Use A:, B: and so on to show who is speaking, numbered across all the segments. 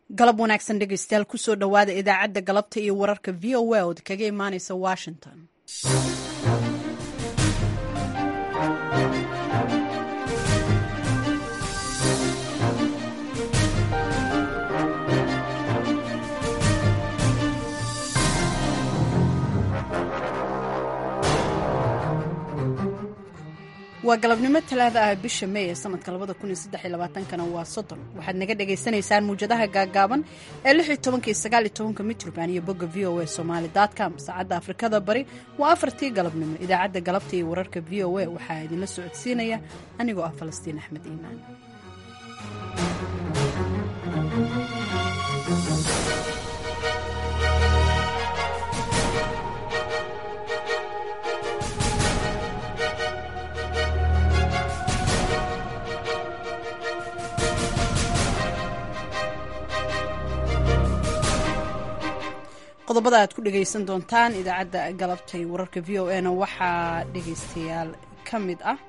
A: galab wanaagsan dhegeystayaal kusoo dhowaada idaacadda galabta iyo wararka v o a ood kaga imaaneysa washington waa galabnimo talaada ah bisha mey ee sanadka labada kun iyo saddex iyo labaatankana waa soddon waxaad naga dhagaysanaysaan muwjadaha gaagaaban ee lix iyo tobanka iyo sagaal iyo tobanka mitroband iyo bogga v o a somaali com saacadda afrikada bari waa afartii galabnimo idaacadda galabta iyo wararka v o a waxaa idinla socodsiinaya anigoo ah falastiin axmed iimaan qodobada aad ku dhegaysan doontaan idaacadda galabtay wararka v o a na waxaa dhegaystayaal ka mid ah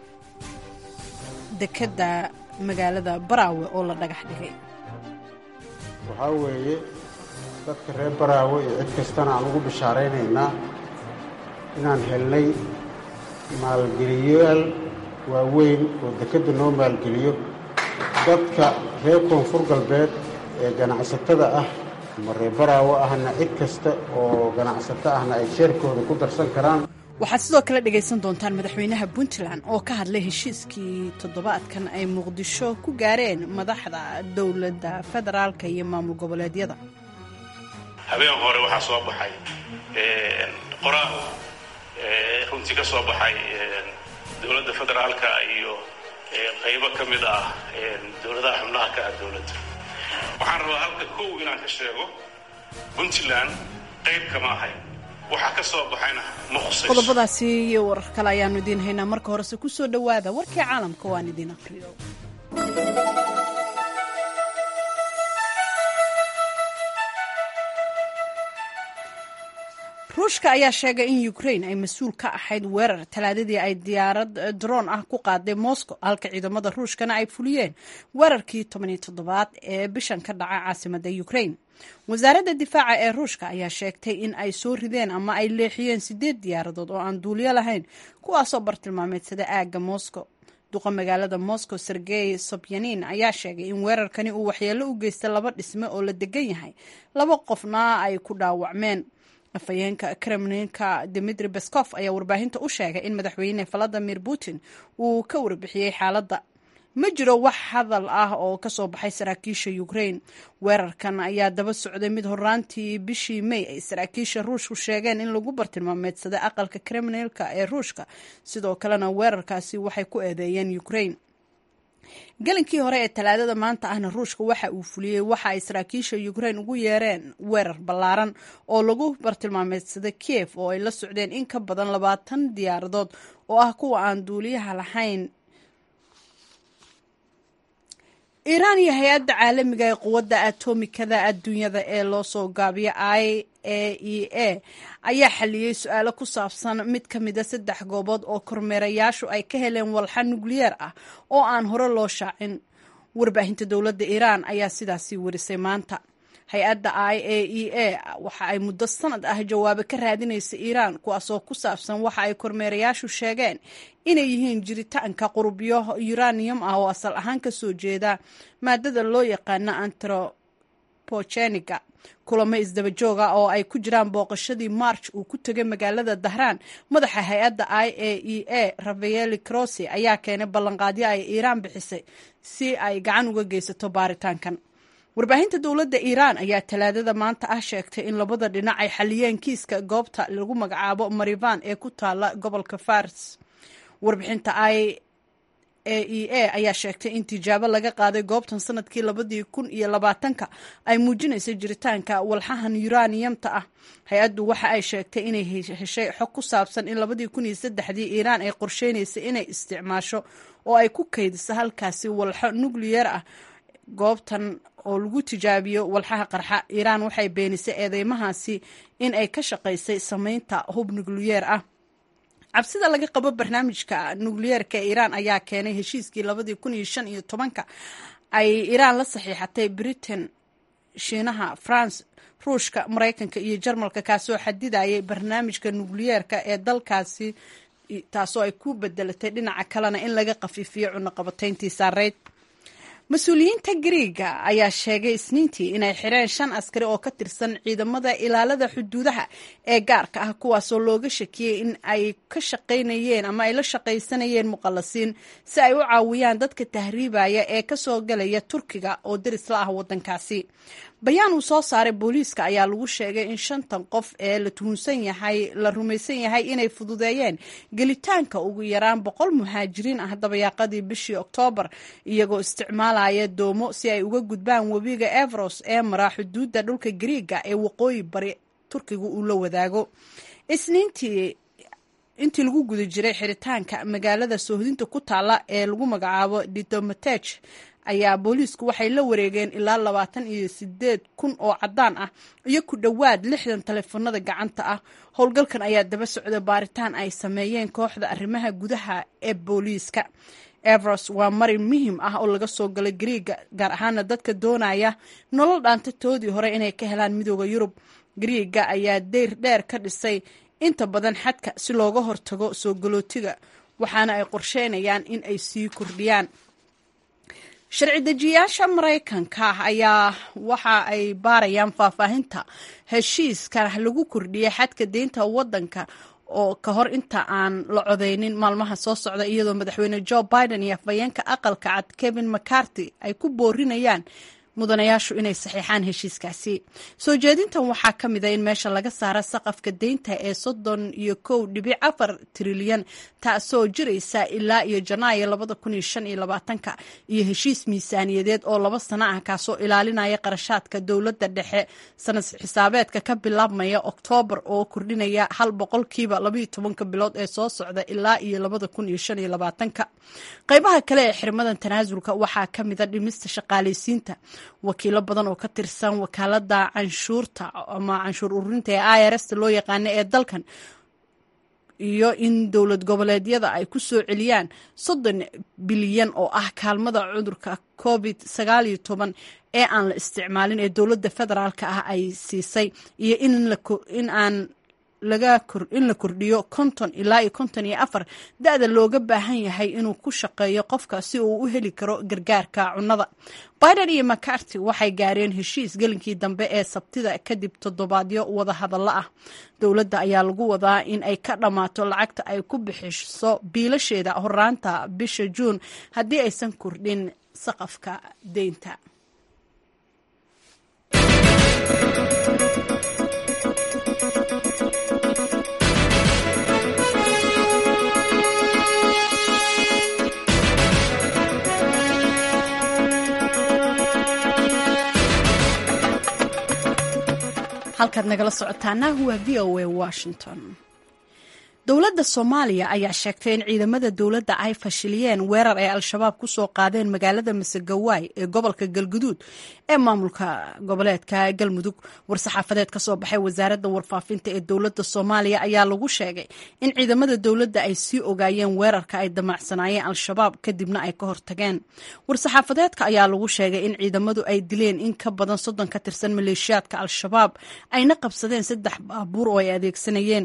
A: dekedda magaalada baraawe oo la dhagax dhigay
B: waxaa weeye dadka reer baraawe iyo cid kastana aan ugu bishaaraynaynaa inaan helnay maalgeliyayaal waaweyn oo dekedda noo maalgeliyo dadka reer koonfur galbeed ee ganacsatada ah ama reer baraawe ahna cid kasta oo ganacsato ahna ay sheerkooda ku darsan karaan
A: waxaad sidoo kale dhegaysan doontaan madaxweynaha puntland oo ka hadlay heshiiskii toddobaadkan ay muqdisho ku gaareen madaxda dowladda federaalka iyo maamul goboleedyada
C: habeen hore waxaa soo baxay qoraal runtii ka soo baxay dowladda federaalka iyo qaybo ka mid ah dowladaha xubnaha ka ah dowladda waxaan rabaa halka kow inaan ka sheego puntland qayb kama ahay waxaa ka soo baxayna ma khusayso
A: qodobadaasi iyo warar kale ayaanu idiin haynaa marka horese ku soo dhowaada warkii caalamka waan idiin aqriyo ruushka ayaa sheegay in ukraine ay mas-uul ka ahayd weerar talaadadii ay diyaarad droon ah ku qaaday moscow halka ciidamada ruushkana ay fuliyeen weerarkii tobaniyo toddobaad ee bishan ka dhaca caasimada ukraine wasaaradda difaaca ee ruushka ayaa sheegtay in ay soo rideen ama ay leexiyeen sideed diyaaradood oo aan duuliyo lahayn kuwaasoo bartilmaameedsada aagga moscow duqa magaalada moscow sergey sobyanin ayaa sheegay in weerarkani uu waxyeello u geystay laba dhisme oo la degan yahay laba qofna ay ku dhaawacmeen afhayeenka kremlinka dimitri beskof ayaa warbaahinta u sheegay in madaxweyne valadimir putin uu ka warbixiyey xaaladda ma jiro wax hadal ah oo kasoo baxay saraakiisha ukraine weerarkan ayaa daba socday mid horaantii bishii may ay saraakiisha ruushku sheegeen in lagu bartilmaameedsaday aqalka kremlinka ee ruushka sidoo kalena weerarkaasi waxay ku eedeeyeen ukraine gelinkii hore ee talaadada maanta ahna ruushka waxa uu fuliyey waxa ay saraakiisha ukraine ugu yeereen weerar ballaaran oo lagu bartilmaameedsaday kiev oo ay la socdeen in ka badan labaatan diyaaradood oo ah kuwa aan duuliyaha lahayn iiraan iyo hay-adda caalamiga ee quwadda atomikada adduunyada ee loo soo gaabiyo i a e a ayaa xaliyey su-aalo ku saabsan mid ka mida saddex goobood oo kormeerayaashu ay ka heleen walxa nukliyeer ah oo aan hore loo shaacin warbaahinta dowladda iiraan ayaa sidaasi warisay maanta hay-adda i a e a waxa ay muddo sanad ah jawaabo ka raadinaysa iiraan kuwaasoo ku saabsan waxa ay kormeerayaashu sheegeen inay yihiin jiritaanka qurubyo uranium ah oo asal ahaan ka soo jeeda maadada loo yaqaano antropogeniga kulamo isdaba jooga oo ay ku jiraan booqashadii march uu ku tegay magaalada dahraan madaxa hay-adda i a e a rafaeli crossi ayaa keenay ballanqaadyo ay iiraan bixisay si ay gacan uga geysato baaritaankan warbaahinta dowladda iiraan ayaa talaadada maanta ah sheegtay in labada dhinac ay xaliyeen kiiska goobta lagu magacaabo marivan ee ku taala gobolka fars warbixinta i a e a ayaa sheegtay in tijaabo laga qaaday goobtan sanadkii labadii kun iyo labaatanka ay muujinaysa jiritaanka walxahan yuraniyamta ah hay-addu waxa ay sheegtay inay heshay xog ku saabsan in labadii kun iyo saddexdii iiraan ay qorsheynaysay inay isticmaasho oo ay ku kaydiso halkaasi walxo nukliyeer ah goobtan oo lagu tijaabiyo walxaha qarxa iiraan waxay beenisay eedeymahaasi in ay ka shaqaysay sameynta hub nukliyeer ah cabsida laga qabo barnaamijka nukliyeerka ee iiraan ayaa keenay heshiiskii labadii kun iyo shan iyo tobanka ay iiraan la saxiixatay britain shiinaha france ruushka maraykanka iyo jarmalka kaasoo xadidayay barnaamijka nukliyeerka ee dalkaasi taasoo ay ku bedelatay dhinaca kalena in laga khafiifiyo cunaqabatayntii saareyd mas-uuliyiinta griiga ayaa sheegay isniintii inay xireen shan askari oo ka tirsan ciidamada ilaalada xuduudaha ee gaarka ah kuwaasoo looga shakiyey in ay ka shaqaynayeen ama ay la shaqaysanayeen muqallasiin si ay u caawiyaan dadka tahriibaya ee kasoo galaya turkiga oo deris la ah wadankaasi bayaan uu soo saaray booliiska ayaa lagu sheegay in shantan qof ee la tuhunsan yahay la rumaysan yahay inay fududeeyeen gelitaanka ugu yaraan boqol muhaajiriin ah dabayaaqadii bishii oktoobar iyagoo isticmaalaya doomo si ay uga gudbaan webiga everos ee mara xuduudda dhulka griiga ee waqooyi bari turkiga uu la wadaago isniintii intii lagu guda jiray xiritaanka magaalada soohdinta ku taala ee lagu magacaabo didomatej ayaa booliisku waxay la wareegeen ilaa labaatan iyo sideed kun oo caddaan ah iyo ku dhowaad lixdan taleefanada gacanta ah howlgalkan ayaa daba socda baaritaan ay sameeyeen kooxda arrimaha gudaha ee booliiska everos waa marin muhiim ah oo laga soo galay griiga gaar ahaana dadka doonaya nolol dhaantatoodii hore inay ka helaan midooda yurub griiga ayaa deyr dheer ka dhisay inta badan xadka si looga hortago soo galootiga waxaana ay qorsheynayaan in ay sii kordhiyaan sharci dejiyaasha maraykanka ayaa waxa ay baarayaan faahfaahinta heshiiska lagu kordhiyay xadka deynta wadanka oo ka hor inta aan la codeynin maalmaha soo socda iyadoo madaxweyne joe biden iyo afhayeenka aqalka cad kevin mccarty ay ku boorinayaan mudanayaashu inay saxiixaan heshiiskaasi soo jeedintan waxaa ka mid a in meesha laga saara saqafka deynta ee soddon iyo kow dhibic afar trilyan taasoo jiraysa ilaa iyo janaayo labada kun iyo shan iyo labaatanka iyo heshiis miisaaniyadeed oo laba sano ah kaasoo ilaalinaya qarashaadka dowladda dhexe sanad xisaabeedka ka bilaabmaya oktoobar oo kordhinaya hal boqolkiiba labaiyo tobanka bilood ee soo socda ilaa iyo labada kun iyo shan iyo labaatanka qaybaha kale ee xirmadan tanaasulka waxaa ka mid a dhimista shaqaalaysiinta wakiilo badan oo ka tirsan wakaalada canshuurta ama canshuur ururinta ee i r s loo yaqaana ee dalkan iyo in dowlad goboleedyada ay ku soo celiyaan soddon bilyan oo ah kaalmada cudurka covid sagaal iyo toban ee aan la isticmaalin ee dowladda federaalka ah ay siisay iyo in aan in la kordhiyo konton ilaa iyo konton iyo afar da-da looga baahan yahay inuu ku shaqeeyo qofka si uu u heli karo gargaarka cunnada biden iyo macarty waxay gaareen heshiis gelinkii dambe ee sabtida kadib toddobaadyo wada hadallo ah dowladda ayaa lagu wadaa in ay ka dhammaato lacagta ay ku bixiso biilasheeda horaanta bisha juun haddii aysan kordhin saqafka deynta halkaad nagala socotaana waa v o a washington dowladda soomaaliya ayaa sheegtay in ciidamada dowladda ay fashiliyeen weerar ay al-shabaab ku soo qaadeen magaalada masegawaay ee gobolka galguduud ee maamulka goboleedka galmudug war-saxaafadeed ka soo baxay wasaaradda warfaafinta ee dowladda soomaaliya ayaa lagu sheegay in ciidamada dowladda ay sii ogaayeen weerarka ay damacsanaayeen al-shabaab kadibna ay ka hortageen war-saxaafadeedka ayaa lagu sheegay in ciidamadu ay dileen in ka badan soddon ka tirsan maleeshiyaadka al-shabaab ayna qabsadeen saddex baabuur oo ay adeegsanayeen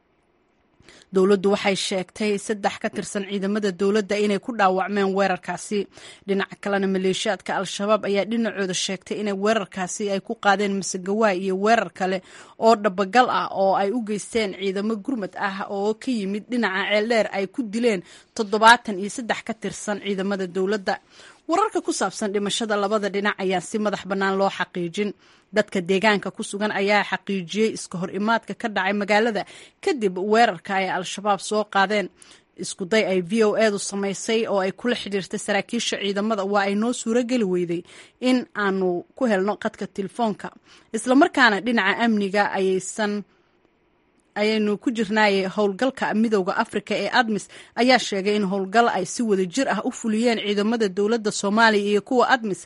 A: dowladdu waxay sheegtay saddex ka tirsan ciidamada dowladda inay ku dhaawacmeen weerarkaasi dhinaca kalena maleeshiyaadka al-shabaab ayaa dhinacooda sheegtay inay weerarkaasi ay ku qaadeen masegawaay iyo weerar kale oo dhabagal ah oo ay u geysteen ciidamo gurmad ah oo ka yimid dhinaca ceeldheer ay ku dileen toddobaatan iyo saddex ka tirsan ciidamada dowladda wararka ku saabsan dhimashada labada dhinac ayaan si madax bannaan loo xaqiijin dadka deegaanka ku sugan ayaa xaqiijiyey iska hor imaadka ka dhacay magaalada kadib weerarka ay al-shabaab soo qaadeen iskuday ay v o edu samaysay oo ay kula xidhiirtay saraakiisha ciidamada waa ay noo suuro geli weyday in aanu ku helno qadka telefoonka islamarkaana dhinaca amniga ayaysan ayaynu ku jirnaayay howlgalka midowda afrika ee admis ayaa sheegay in howlgal ay si wada jir ah u fuliyeen ciidamada dowladda soomaaliya iyo kuwa admis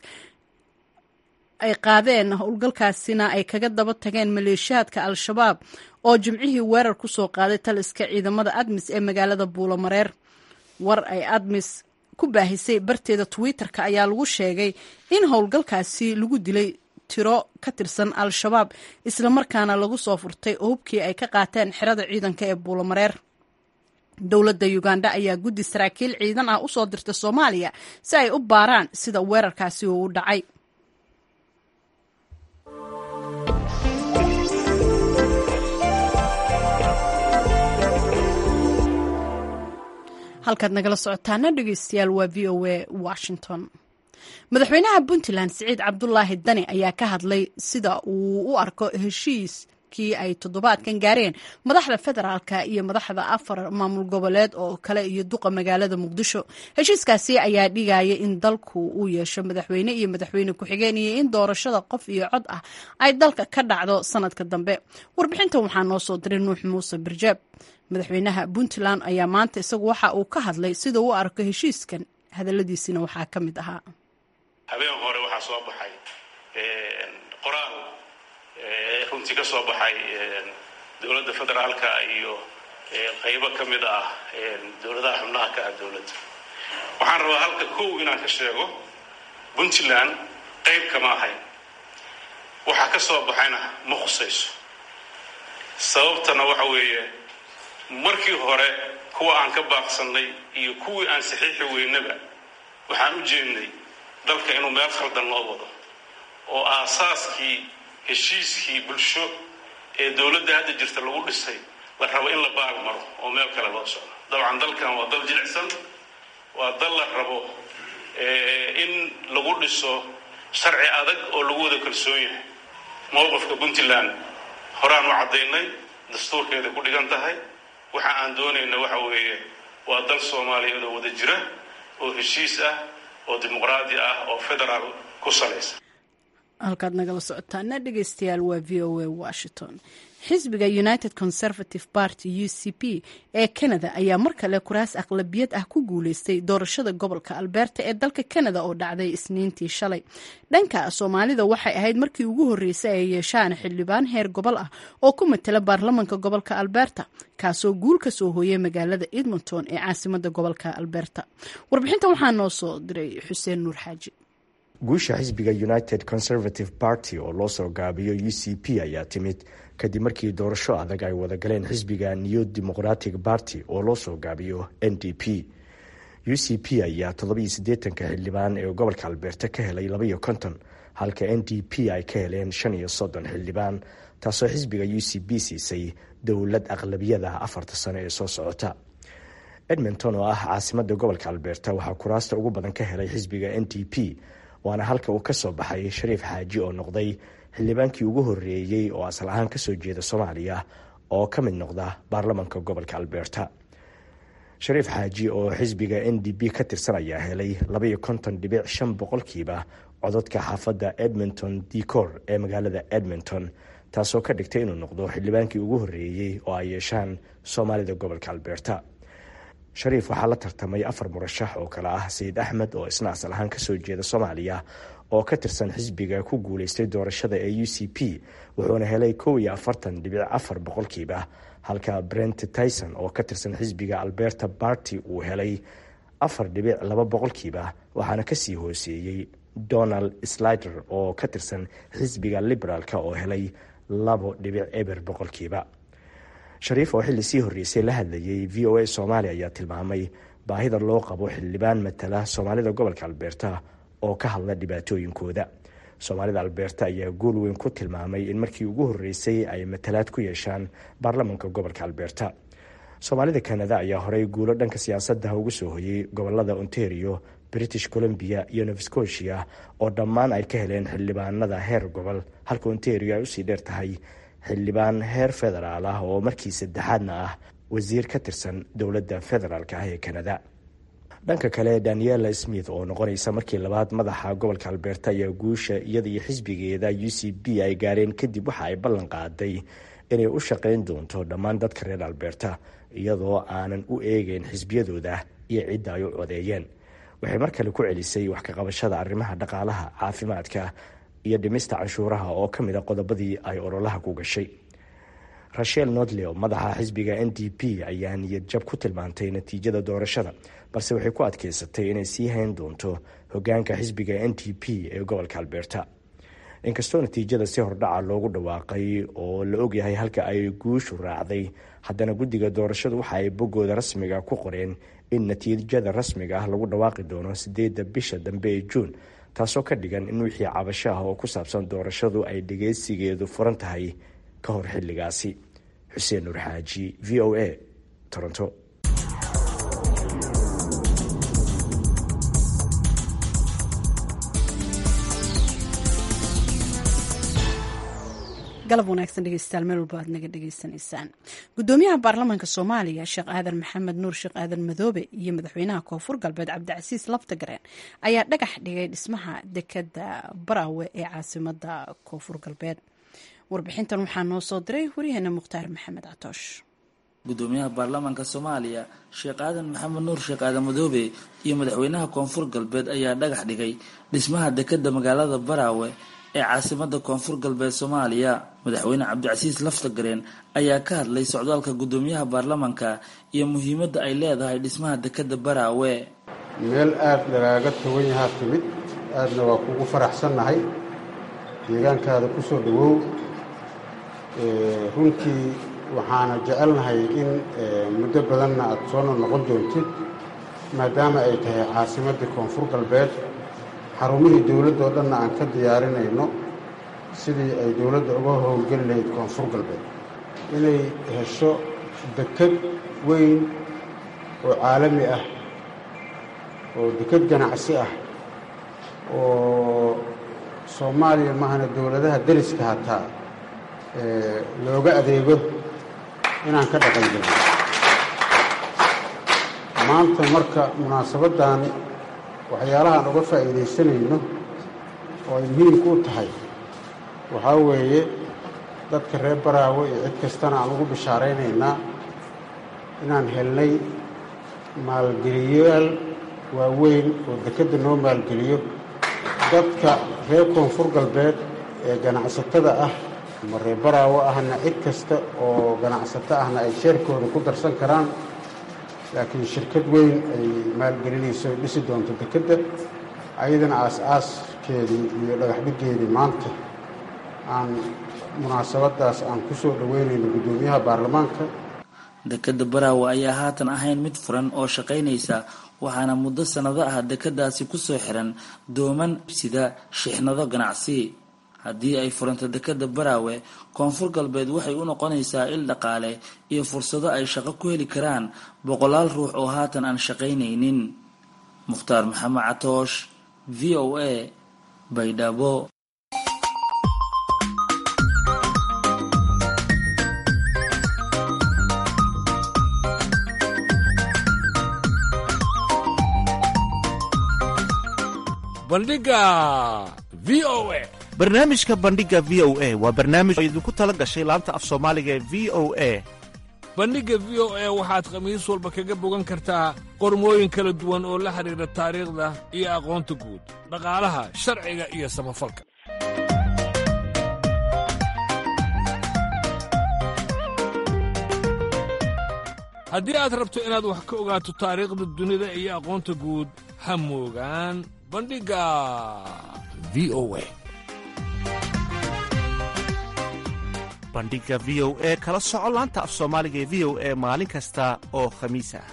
A: ay qaadeen howlgalkaasina ay kaga daba tageen maleeshiyaadka al-shabaab oo jimcihii weerar ku soo qaaday taliska ciidamada admis ee magaalada buulamareer war ay admis ku baahisay barteeda twitter-ka ayaa lagu sheegay in howlgalkaasi lagu dilay tiro ka tirsan al-shabaab islamarkaana lagu soo furtay hubkii ay ka qaateen xerada ciidanka ee buulamareer dowladda uganda ayaa guddi saraakiil ciidan ah usoo dirta soomaaliya si ay u baaraan sida weerarkaasi uu u dhacay halkaad nagala socotaana dhegeystayaal waa v o a washington madaxweynaha puntland siciid cabdulaahi dani ayaa ka hadlay sida uu u arko heshiiskii ay toddobaadkan gaareen madaxda federaalka iyo madaxda afar maamul goboleed oo kale iyo duqa magaalada muqdisho heshiiskaasi ayaa dhigaya in dalku uu yeesho madaxweyne iyo madaxweyne ku-xigeen iyo in doorashada qof iyo cod ah ay dalka ka dhacdo sanadka dambe warbixintan waxaa noo soo diray nuux muuse birjaab madaxweynaha puntland ayaa maanta isagu waxa uu ka hadlay sida uu arko heshiiskan hadaladiisina waxaa ka mid ahaa
C: habeen hore waxaa soo baxay qoraal runtii ka soo baxay dowladda federaalka iyo qaybo ka mid ah dowladaha xubnaha ka ah dowladda waxaan rabaa halka kow inaan ka sheego puntland qayb kama ahayn waxaa ka soo baxayna ma khusayso sababtana waxa weeye markii hore kuwa aan ka baaqsannay iyo kuwii aan saxiixi weynaba waxaan u jeednay dalka inuu meel khaldan loo wado oo aasaaskii heshiiskii bulsho ee dowladda hadda jirta lagu dhisay la rabo in la baal maro oo meel kale loo socdo dabcan dalkan waa dal jilicsan waa dal la rabo in lagu dhiso sharci adag oo lagu wada kalsoon yahay mowqifka puntland horaan u caddaynay dastuurkeeda ku dhigan tahay waxa aan doonayna waxa weeye waa dal soomaaliyeed oo wada jira oo heshiis ah oo dimuqraadi ah oo federaal ku salaysan
A: halkaad nagala socotaana dhegeystayaal waa v o a washington xisbiga united conservative party u c p ee canada ayaa mar kale kuraas aqlabiyad ah ku guuleystay doorashada gobolka alberta ee dalka canada oo dhacday isniintii shalay dhanka soomaalida waxay ahayd markii ugu horreysay ay yeeshaan xildhibaan heer gobol ah oo ku matala baarlamanka gobolka alberta kaasoo guul ka soo hooyay magaalada edmonton ee caasimada gobolka alberta warbixintan waxaa noo soo diray xuseen nuur xaaji
D: guusha xisbiga united conservative party oo loo soo gaabiyo u c p ayaa timid kadib markii doorasho adag ay wada galeen xisbiga new democratic party oo loo soo gaabiyo n d p u c p ayaa toddobiyo siddeetanka xildhibaan ee gobolka albeerta ka helay labaiyo konton halka n d p ay ka heleen shan iyo soddon xildhibaan taasoo xisbiga u c p siisay dowlad aqlabiyada afarta sano ee soo socota edmonton oo ah caasimada gobolka albeerta waxaa kuraasta ugu badan ka helay xisbiga n d p waana halka uu ka soo baxay shariif xaaji oo noqday xildhibaankii ugu horreeyey oo asal ahaan kasoo jeeda soomaaliya oo ka mid noqda baarlamanka gobolka alberta shariif xaaji oo xisbiga n d p ka tirsan ayaa helay labaiyo konton dhibic shan boqolkiiba cododka xaafadda edmonton decor ee magaalada edmonton taasoo ka dhigtay inuu noqdo xildhibaankii ugu horreeyey oo ay yeeshaan soomaalida gobolka alberta shariif waxaa la tartamay afar murashax oo kale ah sayid axmed oo isna asal ahaan kasoo jeeda soomaaliya oo ka tirsan xisbiga ku guuleystay doorashada ee u c p wuxuuna helay kow iyo afartan dhibic afar boqolkiiba halka brent tyson oo ka tirsan xisbiga alberta barty uu helay afar dhibic laba boqolkiiba waxaana kasii hooseeyey donald slider oo ka tirsan xisbiga liberaalka oo helay labo dhibic eber boqolkiiba shariif oo xilli sii horreysay la hadlayay v o a soomaaliya ayaa tilmaamay baahida loo qabo xildhibaan matala soomaalida gobolka albeerta oo ka hadla dhibaatooyinkooda soomaalida albeerta ayaa guul weyn ku tilmaamay in markii ugu horreysay ay matalaad ku yeeshaan baarlamanka gobolka albeerta soomaalida kanada ayaa horey guulo dhanka siyaasadda ugu soo hoyay gobolada ontario british columbia iyo nova scotia oo dhammaan ay ka heleen xildhibaanada heer gobol halka ontario ay usii dheer tahay xildhibaan heer federaal ah oo markii saddexaadna ah wasiir ka tirsan dowladda federaalk ah ee kanada dhanka kale daniela smith oo noqonaysa markii labaad madaxa gobolka albeerta ayaa guusha iyada iyo xisbigeeda u c b ay gaareen kadib waxa ay ballan qaaday inay u shaqayn doonto dhammaan dadka reer albeerta iyadoo aanan u eegeyn xisbiyadooda iyo cidda ay u codeeyeen waxay mar kale ku celisay wax ka qabashada arrimaha dhaqaalaha caafimaadka iyo dhimista canshuuraha oo ka mid a qodobadii ay ololaha ku gashay rashel nodleo madaxa xisbiga n d p ayaa niyad jab ku tilmaantay natiijada doorashada balse waxay ku adkeysatay inay sii hayn doonto hogaanka xisbiga n d p ee gobolka albeerta inkastoo natiijada si hordhaca loogu dhawaaqay oo la ogyahay halka ay guushu raacday haddana guddiga doorashadu waxa ay boggooda rasmiga ku qoreen in natiijada rasmiga ah lagu dhawaaqi doono sideedda bisha dambe ee juun taasoo ka dhigan in wixii cabasho ah oo ku saabsan doorashadu ay dhageysigeedu furan tahay ka hor xilligaasi xuseen nuur xaaji v o a toronto
A: galab wanaagsan dhegeystayaal meel walba aad naga dhegeysanaysaan gudoomiyaha baarlamaanka soomaaliya sheekh aadan maxamed nuur sheekh aadan madoobe iyo madaxweynaha koonfur galbeed cabdicasiis laftagareen ayaa dhagax dhigay dhismaha dekada baraawe ee caasimada koonfur galbeed warbixintan waxaa noo soo diray waryaheena mukhtaar maxamed catoosh
E: gudoomiyaha baarlamaanka soomaaliya sheekh aadan maxamed nuur sheekh aadan madoobe iyo madaxweynaha koonfur galbeed ayaa dhagax dhigay dhismaha dekada magaalada baraawe ee caasimada koonfur galbeed soomaaliya madaxweyne cabdicasiis laftagareen ayaa ka hadlay socdaalka gudoomiyaha baarlamaanka iyo muhiimadda ay leedahay dhismaha dekada baraawe
B: meel aada lagaaga togan yahaa timid aadna waa kugu faraxsannahay deegaankaada ku soo dhowow runtii waxaana jecelnahay in muddo badanna aada soona noqon doontid maadaama ay tahay caasimaddii koonfur galbeed xarumihii dowladda oo dhanna aan ka diyaarinayno sidii ay dowladda uga howlgeli lahayd koonfur galbeed inay hesho deked weyn oo caalami ah oo deked ganacsi ah oo soomaaliya mahana dowladaha deriska hataa looga adeego inaan ka dhaqan gelno maanta marka munaasabaddan waxyaalahaan uga faa'iidaysanayno oo ay muhiimku u tahay waxaa weeye dadka reer baraawe iyo cid kastana aan ugu bishaaraynaynaa inaan helnay maalgeliyayaal waaweyn oo dekedda noo maalgeliyo dadka reer koonfur galbeed ee ganacsatada ah ama reer baraawe ahna cid kasta oo ganacsato ahna ay sheerkooda ku darsan karaan laakiin shirkad weyn ay maalgelinayso ay dhisi doonto dekedda ayadana aas-aaskeedii iyo dhagaxdhigeedii maanta aan munaasabadaas aan ku soo dhoweynayno guddoomiyaha baarlamaanka
E: dekeda baraawe ayaa haatan ahayn mid furan oo shaqaynaysa waxaana muddo sannado ah dekadaasi kusoo xiran dooman sida shixnado ganacsi haddii ay furanto dekeda baraawe koonfur galbeed waxay u noqonaysaa il dhaqaale iyo fursado ay shaqo ku heli karaan boqolaal ruux oo haatan aan shaqaynaynin mukhtaar maxamed catoosh v o a baydhabo
F: bandhiga v o a
G: barnaamijka bandhiga v o a waa barnaamij oo idinku tala gashay laanta af soomaaliga ee v o a
F: bandhigga v o a waxaad khamiis walba kaga bogan kartaa qormooyin kala duwan oo la xidhiidha taariikhda iyo aqoonta guud dhaqaalaha sharciga iyo samafalka haddii aad rabto inaad wax ka ogaato taariikhda dunida iyo aqoonta guud ha moogaan bandhigga v o a
G: bandhiga v o e kala soco laanta af soomaaliga ee v o e maalin kasta oo khamiis ah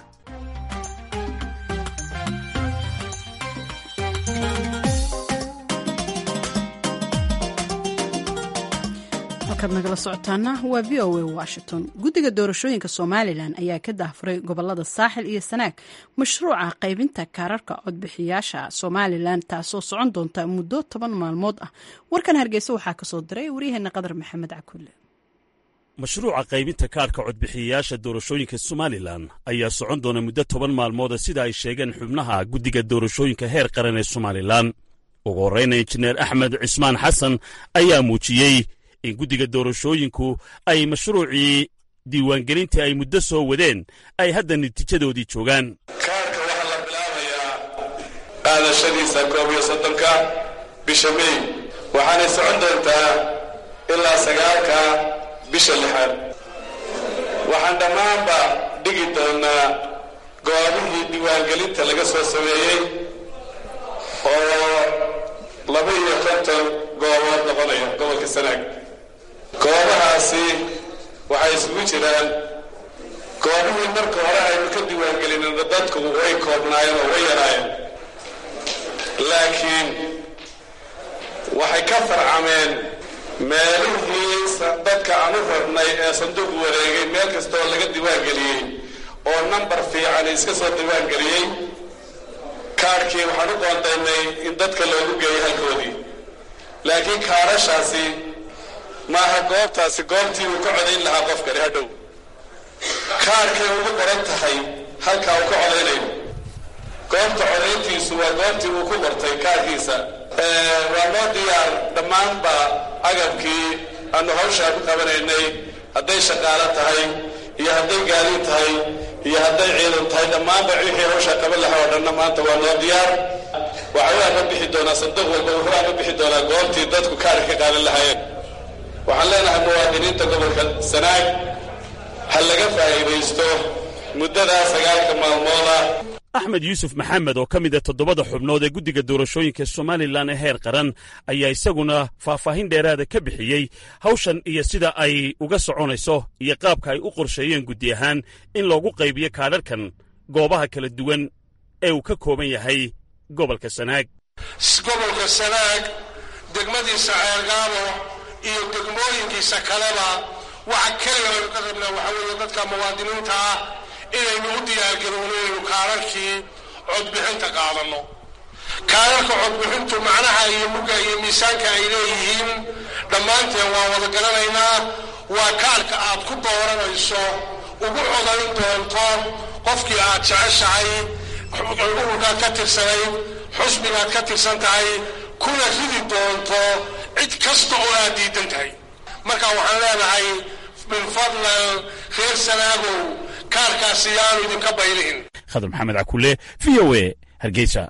A: halkaad nagala socotaana waa v o a washington guddiga doorashooyinka somalilan ayaa ka daahfuray gobolada saaxil iyo sanaag mashruuca qaybinta kaararka codbixiyaasha somalilan taasoo socon doonta muddo toban maalmood ah warkan hargeysa waxaa kasoo diray waryaheena qadar maxamed cakulle
H: mashruuca qaybinta kaarhka codbixiyayaasha doorashooyinka somalilan ayaa socon doona muddo toban maalmooda sida ay sheegeen xubnaha guddiga doorashooyinka heer qaran ee somalilan ugu horreyna injineer axmed cismaan xasan ayaa muujiyey in guddiga doorashooyinku ay mashruucii diiwaangelintii ay muddo soo wadeen ay hadda natiijadoodii joogaan
I: kaarka waxaa la bilaabayaa qaadashadiisa koob iyo soddonka bisha mey waxaanay socon doontaa ilaa sagaalka bisha lixaad waxaan dhammaanba dhigi doonnaa goobihii diiwaangelinta laga soo sameeyey oo laba iyo konton goobood noqonaya gobolka sanaag goobahaasi waxay isugu jiraan goobihii marka hore aynu ka diiwaangelinina dadku way koobnaayeen oo way yaraayeen laakiin waxay ka farcameen meelihii dadka aan u rabnay ee sanduuq wareegay meel kastaoo laga diiwaangeliyey oo nambar fiican iska soo diiwaangeliyey kaadhkii waxaan u qoondaynay in dadka loogu geeyo halkoodii laakiin kaadhashaasi maaha goobtaasi goobtii uu ka codayn lahaa qofkani hadhow kaadhkay ugu qoran tahay halkaa uu ka codaynayo goobta codayntiisu waa goobtii uu ku qortay kaadhkiisa waa noo diyaar dhammaanba agabkii aanu hawshaa ku qabanaynay hadday shaqaalo tahay iyo hadday gaadiid tahay iyo hadday ciidan tahay dhammaanba wixii hawshaa qaban lahaa oo dhanna maanta waa noo diyaar waxa waa ka bixi doonaa sanduuq walba wuxuu ka bixi doonaa goobtii dadku kaadhka ka qaadan lahaayeen waxaan leenahay muwaadiniinta gobolka sanaag ha laga faa'iidaysto muddadaa sagaalka maalmooda
H: axmed yuusuf maxamed oo ka mid a toddobada xubnood ee guddiga doorashooyinka somalilan ee heer qaran ayaa isaguna faahfaahin dheeraada ka bixiyey hawshan iyo sida ay uga soconayso iyo qaabka ay u qorsheeyeen guddi ahaan in loogu qaybiyo kaadharhkan goobaha kala duwan ee uu ka kooban yahay gobolka sanaag
J: gobolka sanaag degmadiisa ceergaabo iyo degmooyinkiisa kaleba waxa keliga aynu ka rabnaa waxaa weeye dadka muwaadiniinta ah inaynu u diyaargarowno inaynu kaararkii codbixinta qaadanno kaararka codbixintu macnaha iyo mugga iyo miisaanka ay leeyihiin dhammaanteen waa wada garanaynaa waa kaarka aad ku dooranayso ugu codayn doonto qofkii aad jeceshahay ururkaad ka tirsanayd xusbigaad ka tirsan tahay kuna ridi doonto cid kasta oo aad diidan tahay marka waxaan leenahay min fadlan reer sanaagow kaarkaasi yaanu idinka baylihin
H: khadar maxamed cakule v o e hargeysa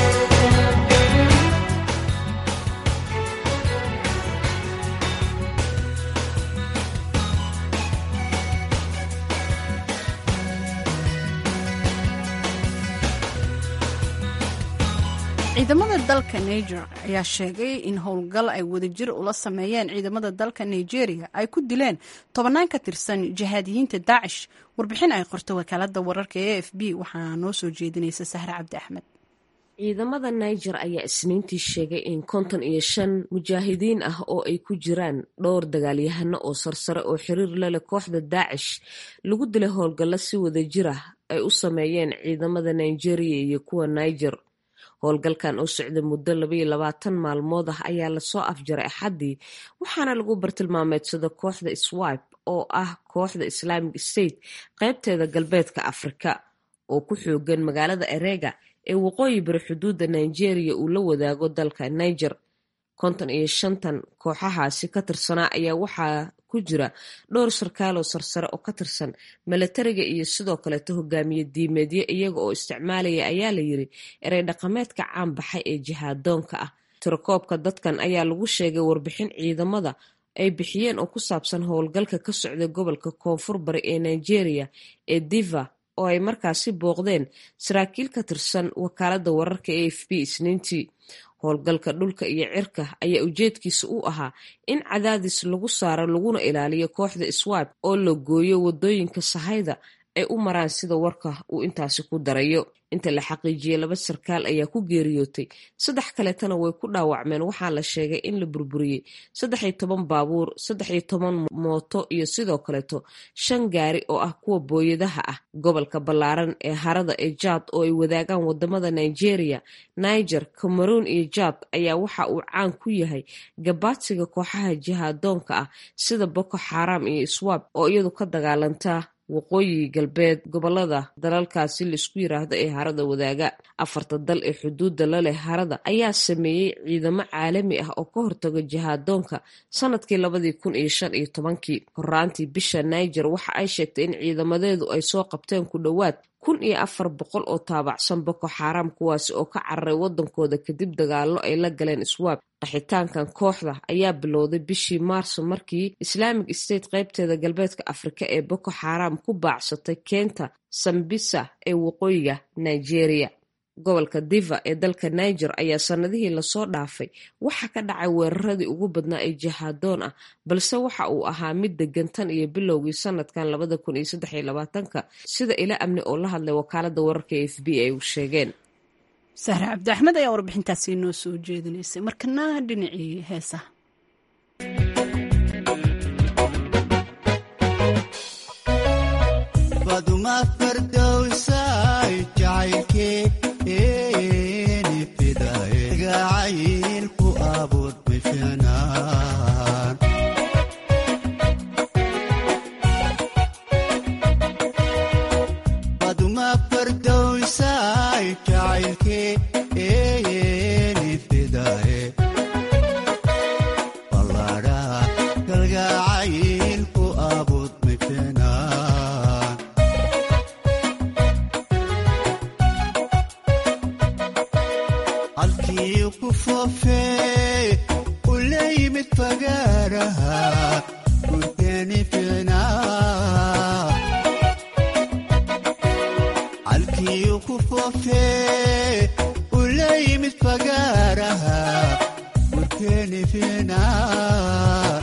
A: ciidamada dalka niger ayaa sheegay in howlgal ay wadajir ula sameeyeen ciidamada dalka nigeria ay ku dileen tobannaan ka tirsan jihaadiyiinta daacish warbixin ay qorto wakaalada wararka e f b waxaa noo soo jeedinaysa sahre cabdi axmed
K: ciidamada niger ayaa isniintii sheegay in konton iyo shan mujaahidiin ah oo ay ku jiraan dhowr dagaalyahano oo sarsare oo xiriir la leh kooxda daacish lagu dilay howlgallo si wadajir ah ay u sameeyeen ciidamada nigeria iyo kuwa niger howlgalkan oo socda muddo labaiyo labaatan maalmood ah ayaa lasoo afjaray axaddii waxaana lagu bartilmaameedsada kooxda swipe oo ah kooxda islamic state qaybteeda galbeedka afrika oo ku xoogan magaalada erega ee waqooyi bari xuduudda nigeria uu la wadaago dalka niger konton iyo shantan kooxahaasi ka tirsanaa ayaa waxaa ku jira dhowr sarkaaloo sarsare oo ka tirsan milatariga iyo sidoo kaleeto hogaamiye diimeedyo iyaga oo isticmaalaya ayaa la yiri erey dhaqameedka caan baxay ee jihaadoonka ah tirakoobka dadkan ayaa lagu sheegay warbixin ciidamada ay bixiyeen oo ku saabsan howlgalka ka socda gobolka koonfur bari ee nigeria ee diva oo ay markaasi booqdeen saraakiil ka tirsan wakaalada wararka e f b isniintii howlgalka dhulka iyo cirka ayaa ujeedkiisa u ahaa in cadaadis lagu saaro laguna ilaaliyo kooxda swipe oo la gooyo wadooyinka sahayda ay u maraan sida warka uu intaasi ku darayo inta la xaqiijiyey laba sarkaal ayaa ku geeriyootay saddex kaleetana way ku dhaawacmeen waxaa la sheegay in la burburiyey saddex iyo toban baabuur saddex iyo toban mooto iyo sidoo kaleeto shan gaari oo ah kuwa booyadaha ah gobolka ballaaran ee harada ee jaad oo ay wadaagaan wadamada nigeria niger cameroon iyo jaad ayaa waxa uu caan ku yahay gabaadsiga kooxaha jihaadoonka ah sida boko xaram iyo swab oo iyadu ka dagaalanta waqooyi galbeed gobolada dalalkaasi laisku yiraahdo ee harada wadaaga afarta dal ee xuduudda la leh harada ayaa sameeyey ciidamo caalami ah oo ka hortaga jihaadoonka sanadkii labadii kun iyo shan iyo tobankii horaantii bisha niger waxa ay sheegtay in ciidamadeedu ay soo qabteen ku dhowaad kun iyo afar boqol oo taabacsan boko xaram kuwaasi oo ka cararay wadankooda kadib dagaallo ay la galeen iswaab qaxitaankan kooxda ayaa bilowday bishii maarso markii islaamic state qaybteeda galbeedka afrika ee boko xaram ku baacsatay keenta sambisa ee waqooyiga nigeria gobolka diva ee dalka niger ayaa sanadihii lasoo dhaafay waxa ka dhacay weeraradii ugu badnaa ee jihaadoon ah balse waxa uu ahaa mid degan tan iyo bilowgii sanadkan labada kun iyo saddex iyo labaatanka sida ila amni oo la hadlay wakaalada wararka e f b ay u sheegeen
A: sahre cabdi axmed ayaa warbixintaasi inoo soo jeedinaysay markana dhinacii heesaha
L: baduma fardowsay jacaylkeeni fidaye gacaylku abuur bifinaan baduma fardowsay jacaylkeeni fidaye ballaadhaha kalgacaylku abuur bifinaan halkii ku foofee u la yimid fagaaraha gurteeni fiicnaa halkii ku foofee u la yimid fagaaraha gurteeni fiicnaa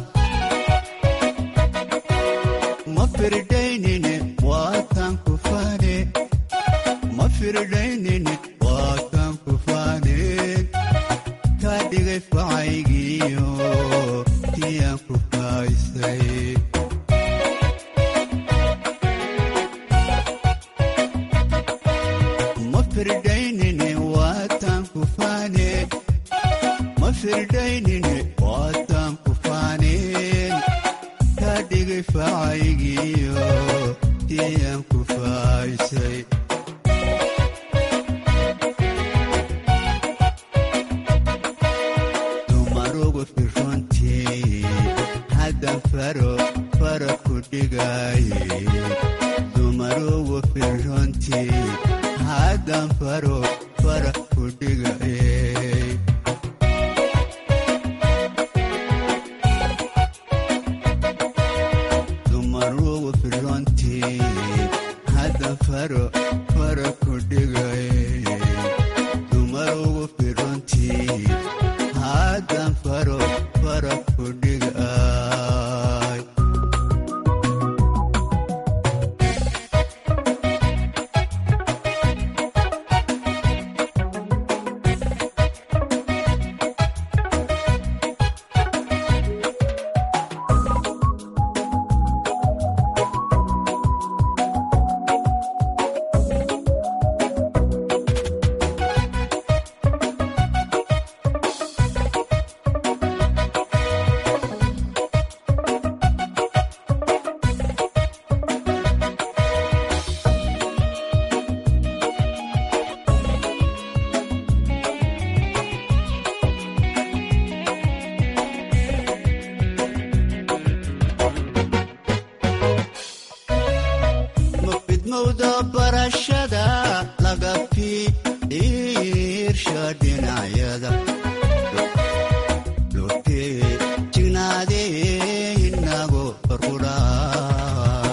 L: ma firdaynine waatan ku fane ma firdaynine waatan ku faaneen kaa dhigay facaygiyo tiyaan ku faaysay ma firdaynine waatan ku faaneen ma firdaynine waatan ku faaneen kaa dhigay facaygiyo tiyaan ku faaysay dumarugu firrontii haddan faro fara ku dhigaaye dumarugu firrontii haddan faro fara ku dhigaye dumarugu firrontii haddan faro fara ku dhigaye dumarugu firrontii haddan faro fara ku dhigay mafidmowda barashada laga fiirsha dhinacyada lotee jignaadee inago barqudhaa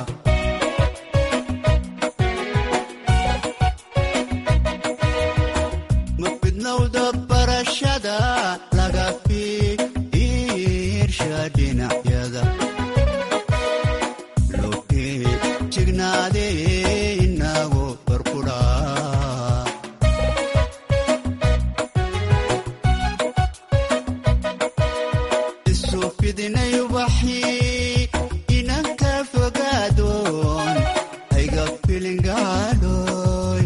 L: mafidmowda barashada laga fiirsha dhinacyada lotee jignaadee inago barqudhaa isu fidinay ubaxii inanka fogaadoon hayga filingaadhoy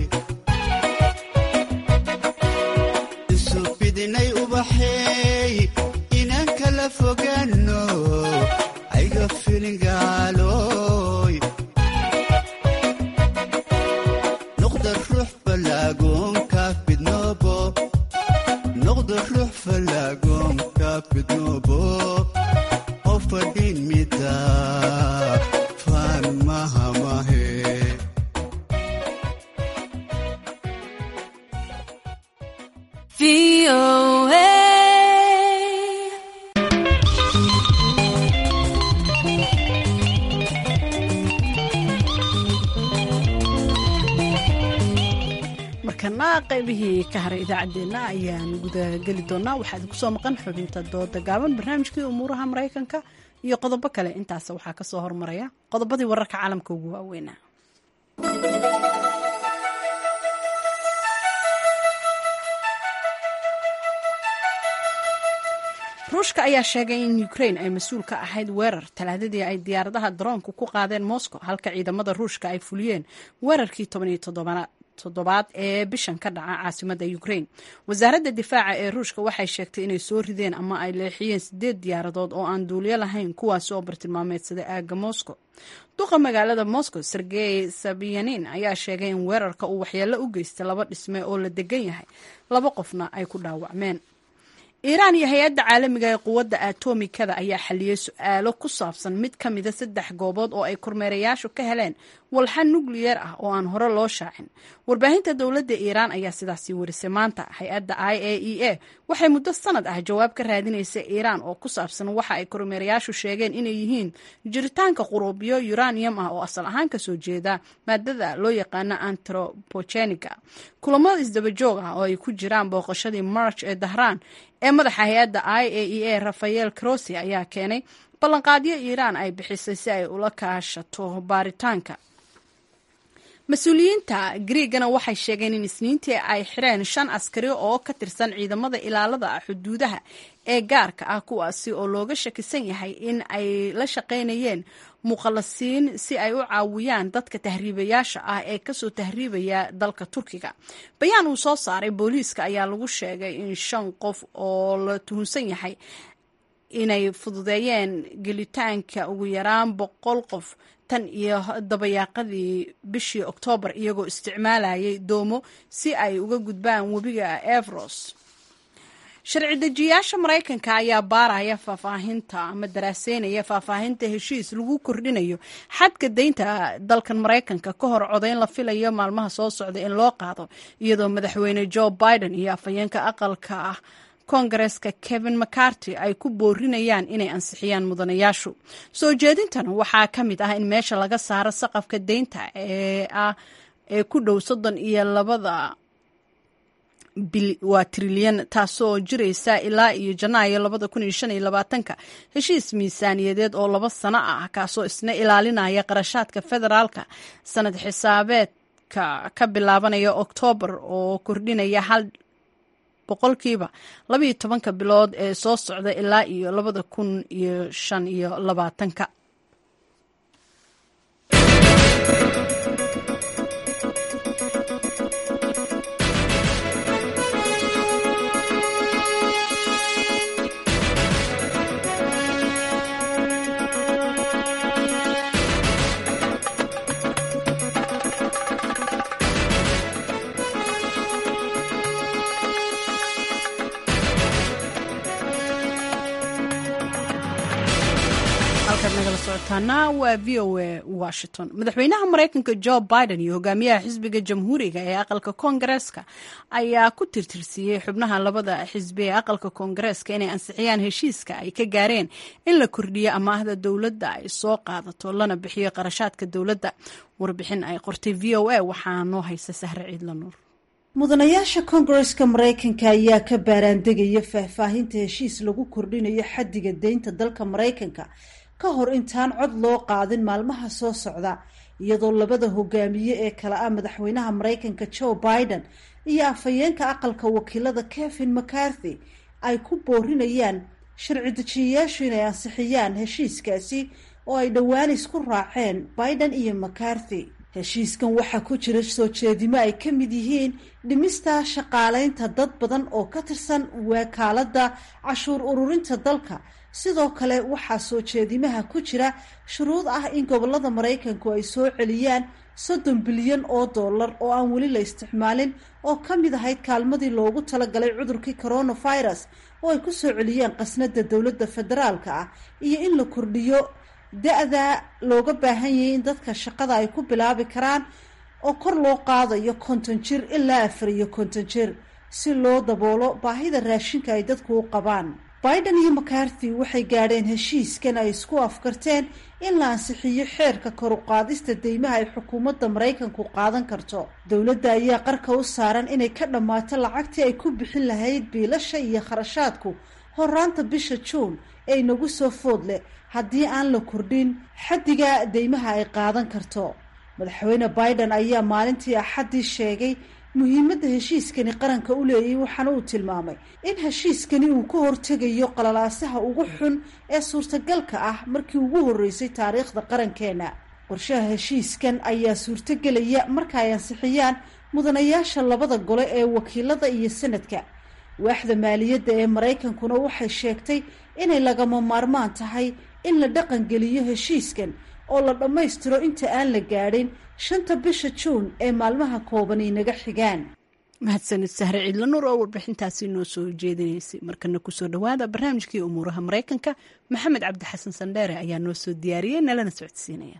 L: isu fidinay ubaxeey inanka la fogaano hayga filingaaloy noqda ruux falaagoonka fidnoobo noqda ruux falaagoonka fidnoobo oo fadhin mida faan mahamahe
A: markana qaybihii ka haray idaacaddeenna ayaan gudageli doonaa waxaa idinku soo maqan xubinta dooda gaaban barnaamijkii umuuraha maraykanka iyo qodobo kale intaas waxaa kasoo hormaraya qodobadii wararka caalamka ugu waaweynaa ruushka ayaa sheegay in ukraine ay mas-uul ka ahayd weerar talaadadii ay diyaaradaha daroonku ku qaadeen moscow halka ciidamada ruushka ay fuliyeen weerarkii tobaniyo toddobaad ee bishan ka dhaca caasimada ukraine wasaaradda difaaca ee ruushka waxay sheegtay inay soo rideen ama ay leexiyeen sideed diyaaradood oo aan duuliyo lahayn kuwaasi oo bartilmaameedsaday aaga moscow duqa magaalada moscow sergey sabiyanin ayaa sheegay in weerarka uu waxyeello u geystay laba dhisme oo la degan yahay laba qofna ay ku dhaawacmeen iiraan iyo hay-adda caalamiga ee quwadda atomikada ayaa xaliyey su-aalo ku saabsan mid ka mida saddex goobood oo ay kormeerayaashu ka heleen walxa nukliyeer ah oo aan hore loo shaacin warbaahinta dowladda iiraan ayaa sidaasi warisay maanta hay-adda i a e a waxay muddo sanad ah jawaab ka raadinaysa iiraan oo ku saabsan waxa ay kormeerayaashu sheegeen inay yihiin jiritaanka quruubyo uranium ah oo asal ahaan kasoo jeeda maadada loo yaqaano antropogeniga kulamada isdabajoog ah oo ay ku jiraan booqashadii march ee dahraan ee madaxa hay-adda i a e a rafael crosi ayaa keenay ballanqaadyo iiraan ay bixisay si ay ula kaashato baaritaanka mas-uuliyiinta griigana waxay sheegeen in isniintii ay xireen shan askari oo ka tirsan ciidamada ilaalada xuduudaha ee gaarka ah kuwaasi oo looga shakisan yahay in ay la shaqaynayeen muqallasiin si ay u caawiyaan dadka tahriibayaasha ah ee kasoo tahriibaya dalka turkiga bayaan uu soo saaray booliiska ayaa lagu sheegay in shan qof oo la tuhunsan yahay inay fududeeyeen gelitaanka ugu yaraan boqol qof tan iyo dabayaaqadii bishii oktoobar iyagoo isticmaalayay doomo si ay uga gudbaan webiga evros sharci dejiyaasha maraykanka ayaa baaraya faahfaahinta ama daraaseynaya faahfaahinta heshiis lagu kordhinayo xadka deynta dalkan maraykanka ka hor codayn la filayo maalmaha soo socda in loo qaado iyadoo madaxweyne joe biden iyo afhayeenka aqalka ah kongareska kevin mccarty ay ku boorinayaan inay ansixiyaan mudanayaashu soo jeedintan waxaa ka mid ah in meesha laga saaro saqafka deynta ee ah ee ku dhow soddon iyo labada waa trilyan taasoo jiraysa ilaa iyo janaayo labada kun iyo shan iyo labaatanka heshiis miisaaniyadeed oo laba sano ah kaasoo isna ilaalinaya qarashaadka federaalka sanad xisaabeedka ka bilaabanaya oktoobar oo kordhinaya hal boqolkiiba labaiyo tobanka bilood ee soo socda ilaa iyo labada kun iyo shan iyo labaatanka waa v o a washington madaxweynaha maraykanka jo biden iyo hogaamiyaha xisbiga jamhuuriga ee aqalka koongareeska ayaa ku tirtirsiiyey xubnaha labada xisbi ee aqalka koongareeska inay ansixiyaan heshiiska ay ka gaareen in la kordhiyo amaahda dowladda ay soo qaadato lana bixiyo qarashaadka dowladda warbixin ay qortay v o a waxaa noo haysa sahre ciidla nuur
M: mudanayaasha koongareska maraykanka ayaa ka baaraandegaya faahfaahinta heshiis lagu kordhinayo xaddiga deynta dalka maraykanka ka hor intaan cod loo qaadin maalmaha soo socda iyadoo labada hogaamiye ee kale ah madaxweynaha maraykanka joe biden iyo afhayeenka aqalka wakiilada kevin mccarthy ay ku boorinayaan sharci dejiyayaashu inay ansixiyaan heshiiskaasi oo ay dhowaan isku raaceen biden iyo mccarthy heshiiskan waxaa ku jira soo jeedimo ay ka mid yihiin dhimista shaqaaleynta dad badan oo ka tirsan wakaaladda cashuur ururinta dalka sidoo kale waxaa soo jeedimaha ku jira shuruud ah in gobolada maraykanku ay soo celiyaan soddon bilyan oo dollar oo aan weli la isticmaalin oo ka mid ahayd kaalmadii loogu talagalay cudurkii coronavirus oo ay ku soo celiyaan qasnada dowladda federaalka ah iyo in la kordhiyo da-da looga baahan yahay in dadka shaqada ay ku bilaabi karaan oo kor loo qaadayo konton jir ilaa afar iyo konton jir si loo daboolo baahida raashinka ay dadku u qabaan biden iyo macarthy waxay gaadheen heshiiskan ay isku afkarteen in la ansixiyo xeerka koruqaadista deymaha ay xukuumadda maraykanku qaadan karto dowladda ayaa qarka u saaran inay ka dhammaato lacagtii ay ku bixin lahayd biilasha iyo kharashaadku horaanta bisha juun ee inagu soo food leh haddii aan la kordhin xaddiga deymaha ay qaadan karto madaxweyne biden ayaa maalintii axaddii sheegay muhiimadda heshiiskani qaranka u leeyay waxaana uu tilmaamay in heshiiskani uu ka hortegayo qalalaasaha ugu xun ee suurtagalka ah markii ugu horreysay taariikhda qarankeena qorshaha heshiiskan ayaa suurtogelaya marka ay ansixiyaan mudanayaasha labada gole ee wakiilada iyo sanadka waaxda maaliyadda ee maraykankuna waxay sheegtay inay lagama maarmaan tahay in la dhaqangeliyo heshiiskan oo la dhammaystiro inta aan la gaadhin shanta bisha juun ee maalmaha kooban inaga xigaan
A: mahadsanid sahre ciidla nuur oo warbixintaasi noo soo jeedinaysay markana kusoo dhowaada barnaamijkii umuuraha maraykanka maxamed cabdi xasan sandheere ayaa noo soo diyaariyey nalana socodsiinaya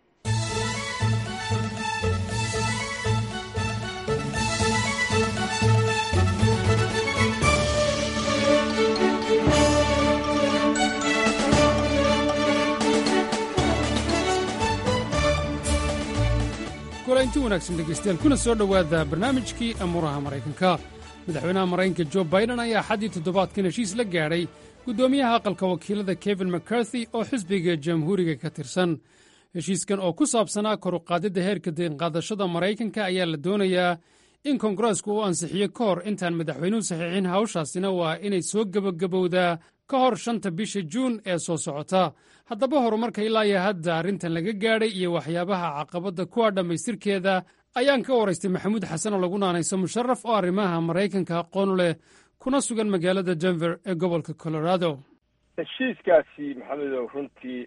N: inti wanaagsan dhegaystayaal kuna soo dhowaada barnaamijkii amuuraha maraykanka madaxweynaha maraykanka jo biden ayaa xaddii toddobaadkan heshiis la gaadhay guddoomiyaha aqalka wakiilada kevin mccarthy oo xisbiga jamhuuriga ka tirsan heshiiskan oo ku saabsanaa koruqaadidda heerka deenqaadashada maraykanka ayaa la doonayaa in koongareesku uu ansixiyo ka hor intaan madaxweynuhu saxiixin hawshaasina waa inay soo gebagabowdaa ka hor shanta bisha juun ee soo socota haddaba horumarka ilaa iyo hadda arrintan laga gaadhay iyo waxyaabaha caqabadda kuwa dhammaystirkeeda ayaan ka waraystay maxamuud xasan oo lagu naanayso musharaf oo arrimaha maraykanka aqoon leh kuna sugan magaalada denver ee gobolka colorado
O: heshiiskaasi maxamedow runtii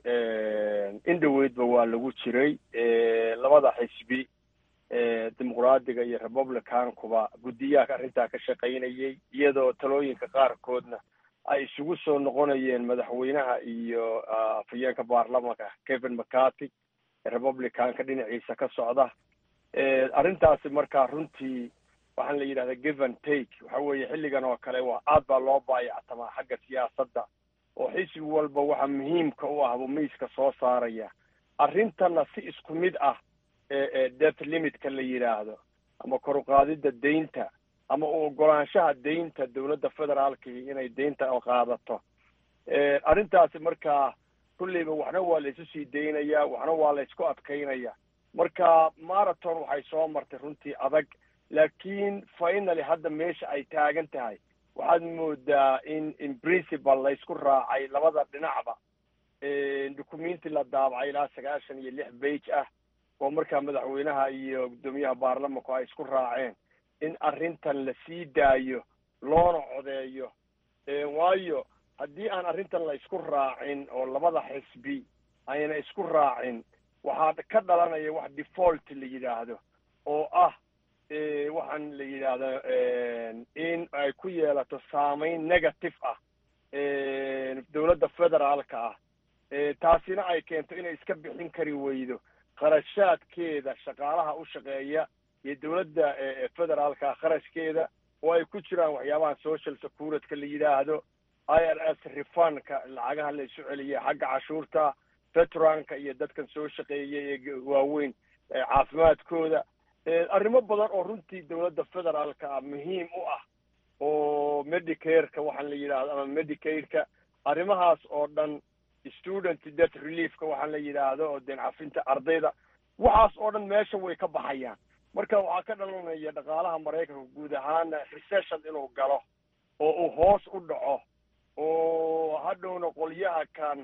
O: in dhoweydba waa lagu jiray labada xisbi dimuqraadiga iyo republicankuba guddiyaha arrintaa ka shaqaynayay iyadoo talooyinka qaarkoodna ay isugu soo noqonayeen madaxweynaha iyo afhayeenka baarlamanka kevin mccarthy republicanka dhinaciisa ka socda arrintaasi markaa runtii waxaan la yidhahdaa give and take waxa weeye xilligan oo kale waa aad baa loo baayactamaa xagga siyaasadda oo xisbi walba waxa muhiimka u ah buu miiska soo saaraya arrintanna si isku mid ah debt limitka la yidhaahdo ama koruqaadidda deynta ama u ogolaanshaha deynta dowladda federaalkii inay deynta qaadato arrintaasi markaa kulleyba waxna waa la isu sii daynaya waxna waa la isku adkaynaya marka marathon waxay soo martay runtii adag laakiin finaly hadda meesha ay taagan tahay waxaad moodaa in in principal la isku raacay labada dhinacba documenti la daabacay ilaa sagaashan iyo lix bage ah oo markaa madaxweynaha iyo guddoomiyaha baarlamanku ay isku raaceen in arrintan la sii daayo loona codeeyo waayo haddii aan arrintan la isku raacin oo labada xisbi ayna isku raacin waxaa ka dhalanaya wax default la yidhaahdo oo ah waxaan la yidhaahda in ay ku yeelato saameyn negative ah dowladda federaalka ah taasina ay keento inay iska bixin kari weydo kharashaadkeeda shaqaalaha u shaqeeya iyo dowladda federaalka kharashkeeda oo ay ku jiraan waxyaabaha social securityka la yidhaahdo i r s refundka lacagaha la isu celiya xagga cashuurta veteranka iyo dadkan soo shaqeeyay ee waaweyn caafimaadkooda arrimo badan oo runtii dowladda federaalka ah muhiim u ah oo medicareka waxaan la yidhahdo ama medicaidka arrimahaas oo dhan student debt reliefka waxaan la yidhaahdo oo deen cafinta ardayda waxaas oo dhan meesha way ka baxayaan marka waxaa ka dhalanaya dhaqaalaha maraykanka guud ahaana recession inuu galo oo uu hoos u dhaco oo hadhowna qolyaha kan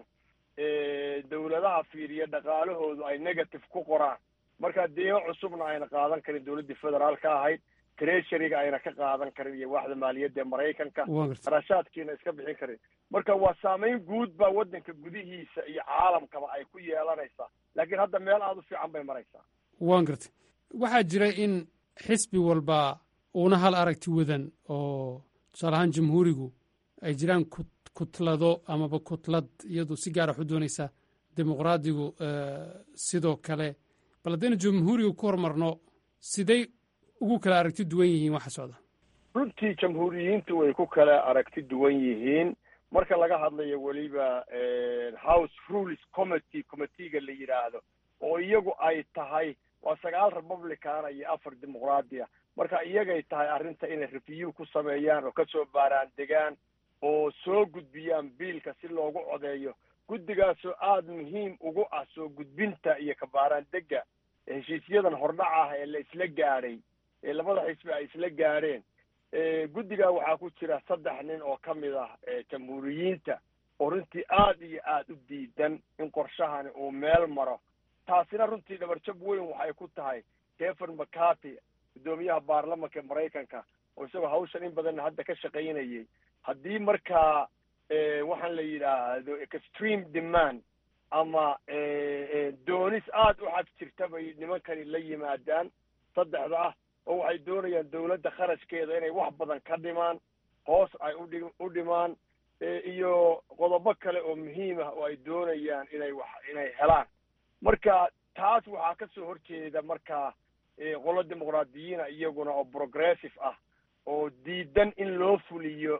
O: dowladaha fiiriya dhaqaalahoodu ay negative ku qoraan marka deemo cusubna ayna qaadan karin dowladdii federaalka ahayd treasuryga ayna ka qaadan karin iyo waaxda maaliyadda ee maraykanka kharashaadkiina iska bixin karin marka waa saameyn guud baa waddanka gudihiisa iyo caalamkaba ay ku yeelanaysaa laakiin hadda meel aada u fiican bay maraysaa
N: waan gartay waxaa jira in xisbi walba uuna hal aragti wadan oo tusaale ahaan jamhuurigu ay jiraan kutlado amaba kutlad iyadu si gaara waxu doonaysa dimuqraadigu sidoo kale bal haddaynu jamhuuriga ku hormarno siday ugu kala aragti duwan yihiin waxa socda
O: runtii jamhuuriyiintu way ku kala aragti duwan yihiin marka laga hadlayo weliba house rules committee committeega la yidhaahdo oo iyagu ay tahay waa sagaal republicana iyo afar dimuqraadiya marka iyagay tahay arrinta inay review ku sameeyaan oo kasoo baaraan degaan oo soo gudbiyaan biilka si loogu codeeyo guddigaasoo aada muhiim ugu ah soo gudbinta iyo kabaaraan dega heshiisyadan hordhac ah ee la isla gaadhay ee labada xisbi ay isla gaadheen guddigaa waxaa ku jira saddex nin oo ka mid ah jamhuuriyiinta oo runtii aada iyo aada u diidan in qorshahani uu meel maro taasina runtii dhabarjab weyn waxay ku tahay kevin mccarty guddoomiyaha baarlamanka maraykanka oo isagoo hawshan in badanna hadda ka shaqaynayay haddii markaa waxaan la yidhaahdo extreme demand ama doonis aada u xag jirta bay nimankani la yimaadaan saddexda ah oo waxay doonayaan dawladda kharashkeeda inay wax badan ka dhimaan hoos ay udhi u dhimaan iyo qodobo kale oo muhiim ah oo ay doonayaan inay wax inay helaan marka taas waxaa ka soo horjeeda markaa qolo dimuqraadiyiina iyaguna oo progressive ah oo diidan in loo fuliyo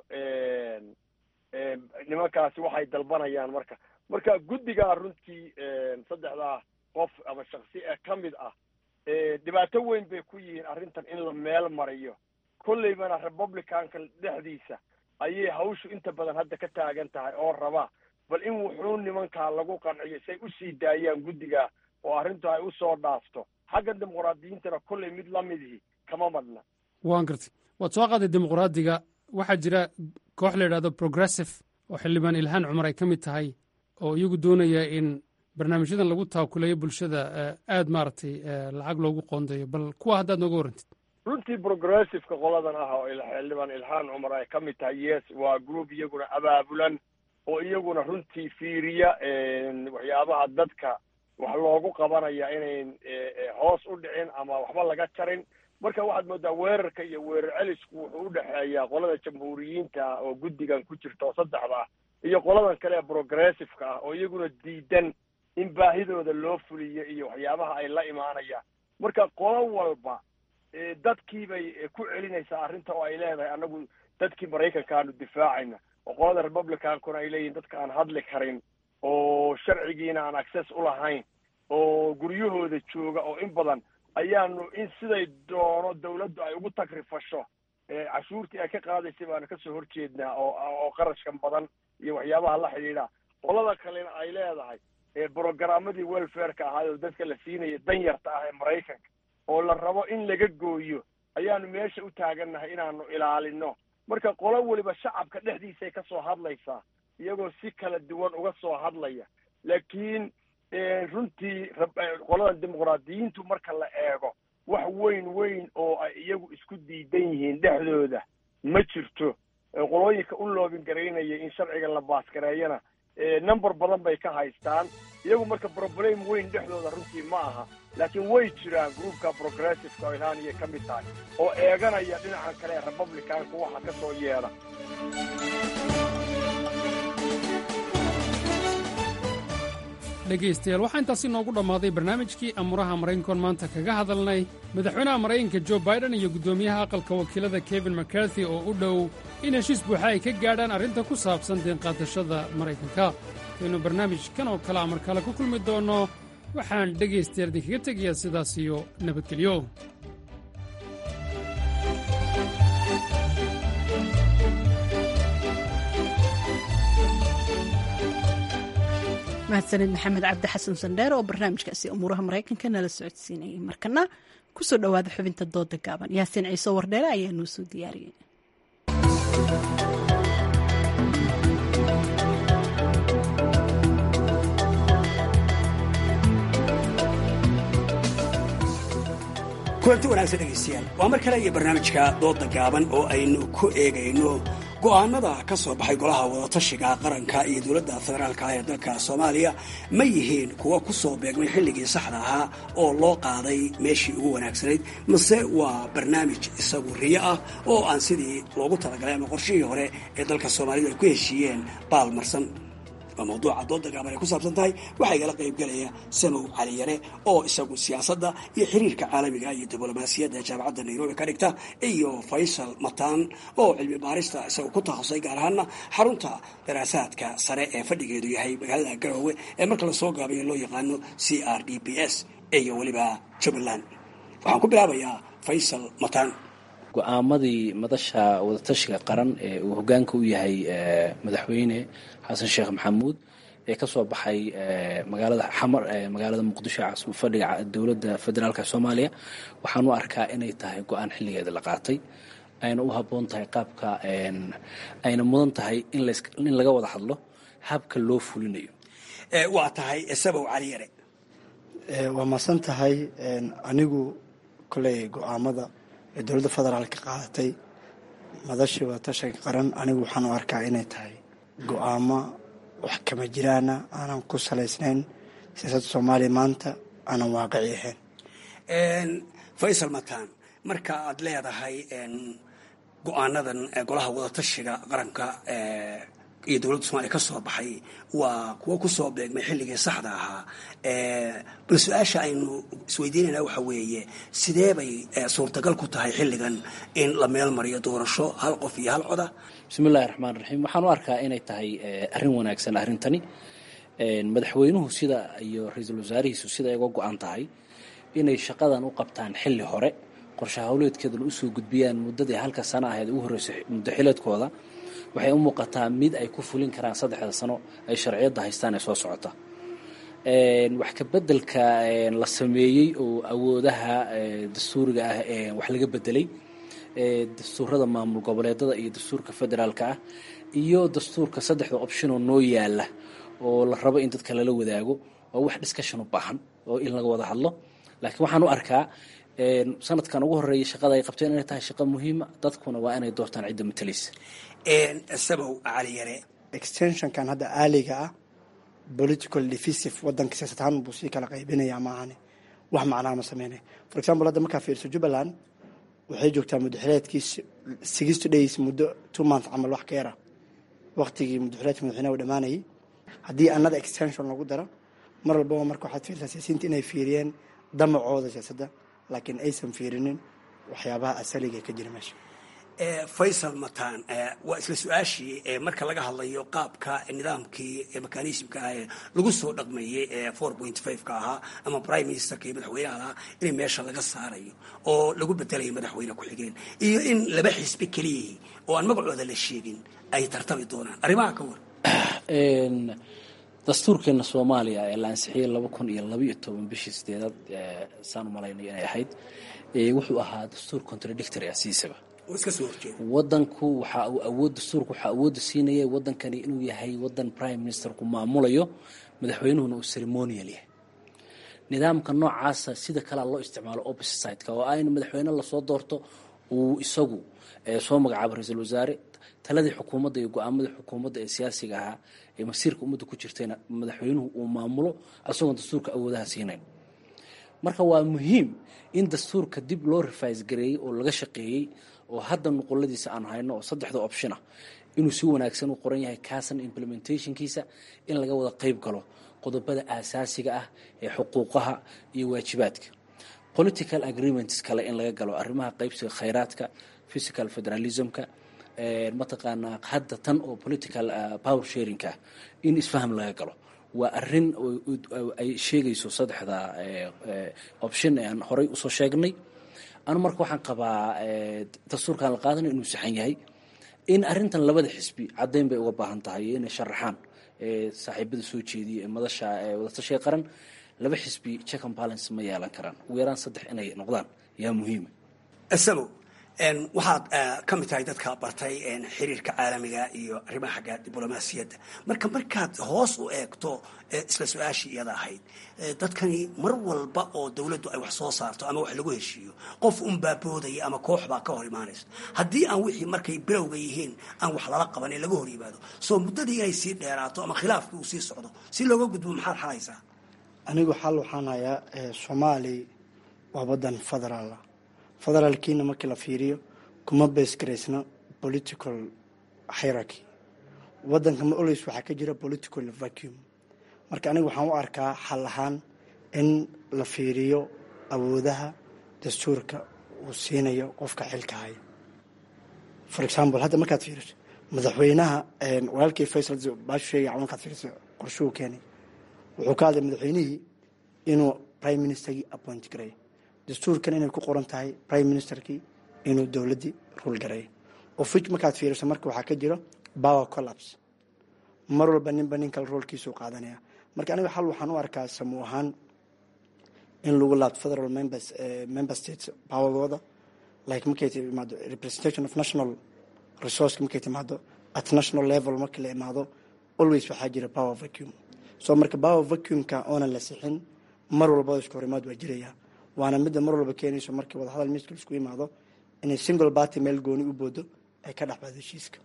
O: nimankaasi waxay dalbanayaan marka marka guddigaa runtii saddexdaa qof ama shaksi ee ka mid ah dhibaato weyn bay ku yihiin arrintan in la meel mariyo kolleybana republicanka dhexdiisa ayay hawshu inta badan hadda ka taagan tahay oo raba bal in wuxuu nimankaa lagu qanciyo say usii daayaan guddiga oo arrintu ay usoo dhaafto xagga dimuqraadiyiintana kolley mid lamidihii kama madna
N: waan gartay waad soo qaaday dimuqraadiga waxaa jira koox la yidhahdo progressive oo xildhibaan ilhaan cumar ay ka mid tahay oo iyagu doonaya in barnaamijyadan lagu taakuleeyo bulshada aada maaragtay lacag loogu qoondeeyo bal kuwa haddaad nooga warrantid
O: runtii progressiveka qoladan ah oo xildhibaan ilhaan cumar ay ka mid tahay yes waa group iyaguna abaabulan oo iyaguna runtii fiiriya waxyaabaha dadka wax loogu qabanaya inayn hoos u dhicin ama waxba laga jarin marka waxaad moodaa weerarka iyo weerar celisku wuxuu u dhexeeyaa qolada jamhuuriyiinta oo guddigan ku jirta oo saddexda ah iyo qoladan kale ee progressiveka ah oo iyaguna diidan in baahidooda loo fuliyo iyo waxyaabaha ay la imaanayaan marka qolo walba dadkii bay ku celinaysaa arrinta oo ay leedahay annagu dadkii maraykanka aanu difaacayna oo qolada republicankuna ay leeyihin dadka aan hadli karin oo sharcigiina aan access u lahayn oo guryahooda jooga oo in badan ayaanu in siday doono dawladdu ay ugu tagrifasho cashuurtii ay ka qaadaysay baanu kasoo horjeednaa oo oo qarashkan badan iyo waxyaabaha la xidhiidha qolada kalena ay leedahay brogaramadii welfareka ahaay oo dadka la siinaya danyarta ah ee maraykanka oo la rabo in laga gooyo ayaanu meesha u taagannahay inaanu ilaalino marka qolo weliba shacabka dhexdiisay kasoo hadlaysaa iyagoo si kala duwan uga soo hadlaya laakiin runtii qolada dimuqraadiyiintu marka la eego wax weyn weyn oo ay iyagu isku diidan yihiin dhexdooda ma jirto qolooyinka u loobin garaynaya in sharciga la baasgareeyana number badan bay ka haystaan iyagu marka problem weyn dhexdooda runtii ma aha laakiin way jiraan groupka progressiveka oo ilhaaniyay ka mid tahay oo eeganaya dhinacan kale ee republicanka waxa ka soo yeedha
N: dhegaystayaal waxaa intaasi noogu dhammaaday barnaamijkii amuraha maraykankoon maanta kaga hadalnay madaxweynaha maraykanka jo baiden iyo guddoomiyaha aqalka wakiilada kevin macarthy oo u dhow in heshiis buuxa ay ka gaadhaan arrinta ku saabsan deenqaadashada maraykanka kaynu barnaamijkan oo kale amar kale ku kulmi doonno waxaan dhegaystayaal idinkaga tegayaa sidaas iyo nabadgelyo
A: mahadsanid maxamed cabdi xasan sandheer oo barnaamijkaasi umuuraha maraykanka nala socodsiinayay markana kusoo dhowaada xubinta dooda gaaban yaasiin ciise wardheere ayaa noo soo diyaariyey
P: kulanti wanaagsan dhegaystayaal waa mar kale iyo barnaamijka dooda gaaban oo aynu ku eegayno go'aanada ka soo baxay golaha wadatashiga qaranka iyo dowladda federaalka ah ee dalka soomaaliya ma yihiin kuwa ku soo beegmay xilligii saxda ahaa oo loo qaaday meeshii ugu wanaagsanayd mase waa barnaamij isagu riyo ah oo aan sidii loogu talagalay ama qorshihii hore ee dalka soomaalida ay ku heshiiyeen baalmarsan waa mawduuca dooda gaaban ay ku saabsan tahay waxaa igala qaybgelaya samow cali yare oo isagu siyaasadda iyo xiriirka caalamiga iyo diblomaasiyadda jaamacadda nairobi ka dhigta iyo faysal mataan oo cilmi baarista isagu ku takhasusay gaar ahaana xarunta daraasaadka sare ee fadhigeedu yahay magaalada garowe ee marka lasoo gaabayo loo yaqaano c r d b s iyo weliba jubbaland waxaan ku bilaabayaa faysal mataan
Q: go-aamadii madasha wadatashiga qaran ee uu hogaanka u yahay madaxweyne xasan sheekh maxamuud ee ka soo baxay magaalada xamar magaalada muqdisho caasimu fadhiga dowladda federaalk soomaaliya waxaan u arkaa inay tahay go-aan xilligeeda la qaatay ayna u habboon tahay qaabka ayna mudan tahay in laga wada hadlo habka loo fulinayo
P: waa tahay sabow cali yare
R: waa masan tahay anigu koley go-aamada ee dowladda federaalka qaadatay madashii wadatashiga qaran anigu waxaan u arkaa inay tahay go-aamo wax kama jiraana aanan ku salaysnayn siyaasadda soomaaliya maanta aanan waaqici ahayn
P: faysal mataan marka aad leedahay go-aanadan golaha wadatashiga qaranka iyo dowladda somaaliya ka soo baxay waa kuwo kusoo beegmay xilligii saxda ahaa bal su-aasha aynu isweydiinayna waxa weeye sidee bay suurtagal ku tahay xilligan in la meel mariyo doorasho hal qof iyo hal coda
Q: bismi illahi raxmaan raxiim waxaan u arkaa inay tahay arrin wanaagsan arrintani madaxweynuhu sida iyo ra-iisul wasaarihiisu sida ay uga go-an tahay inay shaqadan u qabtaan xilli hore qorshe hawleedkeedana usoo gudbiyaan muddadii halka sano ahayd ugu horreysay muddo xileedkooda waxay u muuqataa mid ay ku fulin karaan saddexda sano ay sharciyadda haystaan ee soo socota wax ka bedelka la sameeyey oo awoodaha dastuuriga ah wax laga bedelay dastuurada maamul goboleedada iyo dastuurka federaalka ah iyo dastuurka saddexda optionoo noo yaala oo la rabo in dadka lala wadaago waa wax discussion u baahan oo in laga wada hadlo laakiin waxaan u arkaa sanadkan ugu horeeya shaqada ay qabteen inay tahay shaqo muhiima dadkuna waa inay doortaan cidda matalaysa
P: sabow cali yare
R: extensionkan hadda aaliga ah political defisive wadanka siyaasad ahaan buu sii kala qaybinaya maahane wax macnaha ma sameynaya for example hadda markaa fiirso jubbaland waxay joogtaa muddaxileedkii sixty days muddo two month camal wax ka yara waqtigii muddaxileedka madaxweynaha u dhamaanayay haddii another extension lagu daro mar walbaba marka waxaad fiirsaa siyaasiyiinta inay fiiriyeen damacooda siyaasadda laakiin aysan fiirinin waxyaabaha asaliga ka jira meesha
P: faysal mataan waa isla su-aashii marka laga hadlayo qaabka nidaamkii mekanismka ah ee lagu soo dhaqmeeyey ee four point five ka ahaa ama prime ministerka iyo madaxweynaha lahaa in meesha laga saarayo oo lagu bedelayo madaxweyne ku-xigeen iyo in laba xisbi keliyihii oo aan magacooda la sheegin ay tartami doonaan arrimaha ka war
Q: dastuurkeena soomaaliya ee la ansixiyey laba kun iyo labaiyo toban bishii sideedaad saan u malaynay inay ahayd wuxuu ahaa dastuur contradictory ah siisaba wadanku waxa uu awood dastuurku waxaa awoodda siinaya wadankani inuu yahay wadan prime ministerku maamulayo madaxweynuhuna uu ceremonial yahay nidaamka noocaasa sida kalea loo isticmaalo opposite sideka oo ah in madaxweyne lasoo doorto uu isagu soo magacaabo ra-iisul wasaare taladii xukuumadda iyo go-aamadii xukuumadda ee siyaasiga ahaa ee masiirka ummadda ku jirtayna madaxweynuhu uu maamulo isagoon dastuurka awoodaha siinayn marka waa muhiim in dastuurka dib loo rifais gareeyey oo laga shaqeeyey oo hadda nuquladiisa aan hayno oo saddexda option ah inuu si wanaagsan u qoran yahay kaasan implementationkiisa in laga wada qeyb galo qodobada aasaasiga ah ee xuquuqaha iyo waajibaadka political agreements kale in laga galo arrimaha qeybsiga khayraadka physical federalismka mataqaanaa hadda tan oo political power sharingka in isfaham laga galo waa arin ay sheegayso saddexda option ee aan horay usoo sheegnay anu marka waxaan qabaa dastuurkaan la qaadana inuu saxan yahay in arintan labada xisbi caddayn bay uga baahan tahay iyo inay sharaxaan saaxiibada soo jeediya ee madasha wadatashiga qaran laba xisbi check and balance ma yeelan karaan ugu yaraan saddex inay noqdaan yaa muhiima
P: isabo waxaad ka mid tahay dadka bartay xiriirka caalamiga iyo arrimaha xagga diblomaasiyadda marka markaad hoos u eegto isla su-aashii iyada ahayd dadkani mar walba oo dowladdu ay wax soo saarto ama wax lagu heshiiyo qof unbaa boodaya ama koox baa ka hor imaanaysa haddii aan wixii markay bilowga yihiin aan wax lala qaban ee laga hor yimaado soo muddadii inay sii dheeraato ama khilaafkii uu sii socdo si looga gudbo maxaad xalaysaa
R: anigu xal waxaan hayaa soomaali waa wadan federaala federaalkiina markii la fiiriyo kuma beesgaraysno political hierarchy wadanka ma olays waxaa ka jira political vacuum marka aniga waxaan u arkaa xal ahaan in la fiiriyo awoodaha dastuurka uu siinayo qofka xilka haya for example hadda markaad fiiriso madaxweynaha walaalkii faysal baashu sheegay camal markaad fiiriso qorshuhu keenay wuxuu ka hadlay madaxweynihii inuu prime ministerkii appoint gareeyo dastuurkan inay ku qoran tahay prime ministerkii inuu dowladdii rul gareeyo of which markaad fiiriso marka waxaa ka jiro power collapse mar walba ninba nin kale roolkiisuu qaadanaya marka aniga xal waxaan u arkaa samuu ahaan in lagu laabto federal members member states powergooda like markay timaado representation of national resource markay timaado at national level markii la imaado always waxaa jira power vacuum so marka power vacuumka oonan la sixin mar walba isku horimaad waa jiraya waana midda mar walba keenayso markii wadahadal miiska isku imaado inay single party meel gooni u boodo ay ka dhex baado heshiiska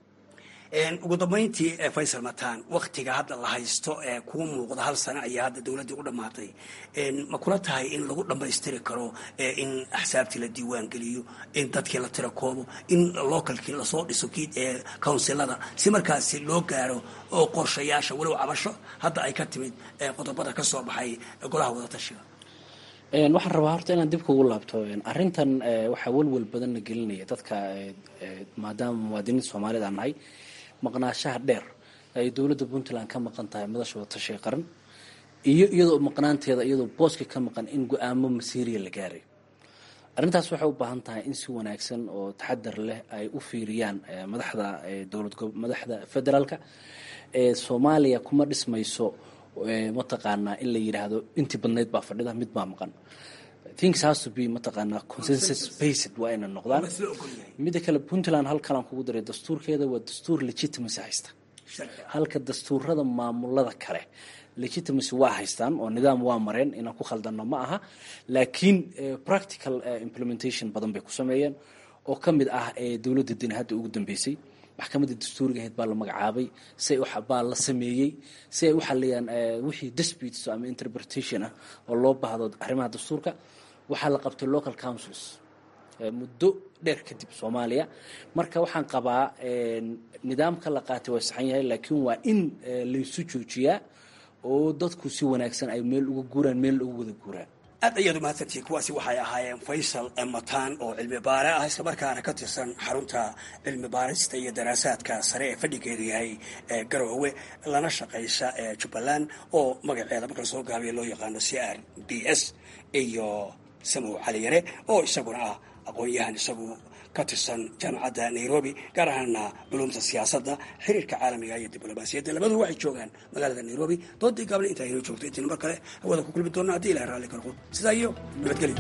P: ugu dambayntii faysal mataan waktiga hadda la haysto ee kuu muuqda hal sano ayaa hadda dowladdii u dhammaatay ma kula tahay in lagu dhammaystiri karo in axsaabtii la diiwaan geliyo in dadkii la tira koobo in localkii lasoo dhiso kii counsilada si markaasi loo gaaro oo qorshayaasha walow cabasho hadda ay ka timid qodobada ka soo baxay golaha wadatashiga
Q: waxaan rabaa horta inaan dib kugu laabto arrintan waxaa welwel badanna gelinaya dadka maadaama muwaadiniinta soomaalida aan nahay maqnaashaha dheer ay dowladda puntland ka maqan tahay madasha wadatashiga qaran iyo iyadoo maqnaanteeda iyadoo booska ka maqan in go-aamo masiiriya la gaaray arrintaas waxay u baahan tahay in si wanaagsan oo taxadar leh ay u fiiriyaan madaxda dowlad madaxda federaalka soomaaliya kuma dhismayso mataqaanaa in la yidhaahdo intii badnayd baa fadhida mid baa maqan things has to be mataqaanaa consensus based waa inay noqdaan midda kale puntland halkalaan kugu daray dastuurkeeda waa dastuur legitimacy haysta halka dastuurada maamulada kale legitimacy waa haystaan oo nidaam waa mareen inaan ku khaldano ma aha laakiin practical implementation badan bay ku sameeyeen oo ka mid ah dowladda dina hadda ugu dambeysay maxkamadda dastuuriga ahayd baa la magacaabay si baa la sameeyey si ay u xaliyaan wixii disputes ama interpretation ah oo loo baahdo arrimaha dastuurka waxaa la qabtay local councils muddo dheer kadib soomaaliya marka waxaan qabaa nidaamka la qaatay waa saxan yahay laakiin waa in laysu joojiyaa oo dadku si wanaagsan ay meel uga guuraan meel uga wada guuraan
P: aad ayaad umahadsantihiin kuwaasi waxay ahaayeen faysal mataan oo cilmi baare ah islamarkaana ka tirsan xarunta cilmi baarista iyo daraasaadka sare ee fadhigeedu yahay garoowe lana shaqaysa jubbaland oo magaceeda marka lasoo gaabiya loo yaqaano c r b s iyo samow caliyare oo isaguna ah aqoon-yahan isagu ka tirsan jaamacadda nairobi gaar ahaana culumta siyaasadda xiriirka caalamiga iyo diblomaasiyadda labadu waxay joogaan magaalada nairobi doodii gaabna intaa inoo joogto intiina mar kale hawada ku kulmi doona haddii ilahay raalli karqo sidaa iyo nabadgelyo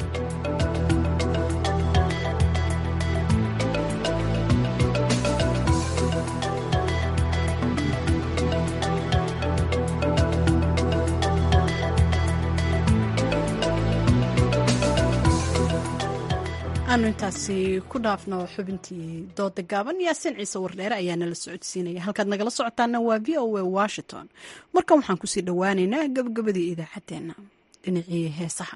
A: aanu intaasi ku dhaafno xubintii dooda gaaban yaasin ciise wardheere ayaa nala socodsiinaya halkaad nagala socotaana waa v o a washington markan waxaan kusii dhowaaneynaa gabagabadii idaacaddeenna dhinacii heesaha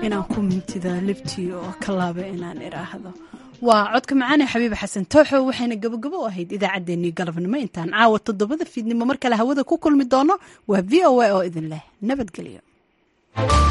A: inaan ku mintida libtii oo ka laaba inaan idhaahdo waa codka macaane xabiiba xasan tooxo waxayna gabogabo u ahayd idaacaddeenii galabnimo intaan caawa toddobada fiidnimo mar kale hawada ku kulmi doono waa v o a oo idin leh nabadgelyo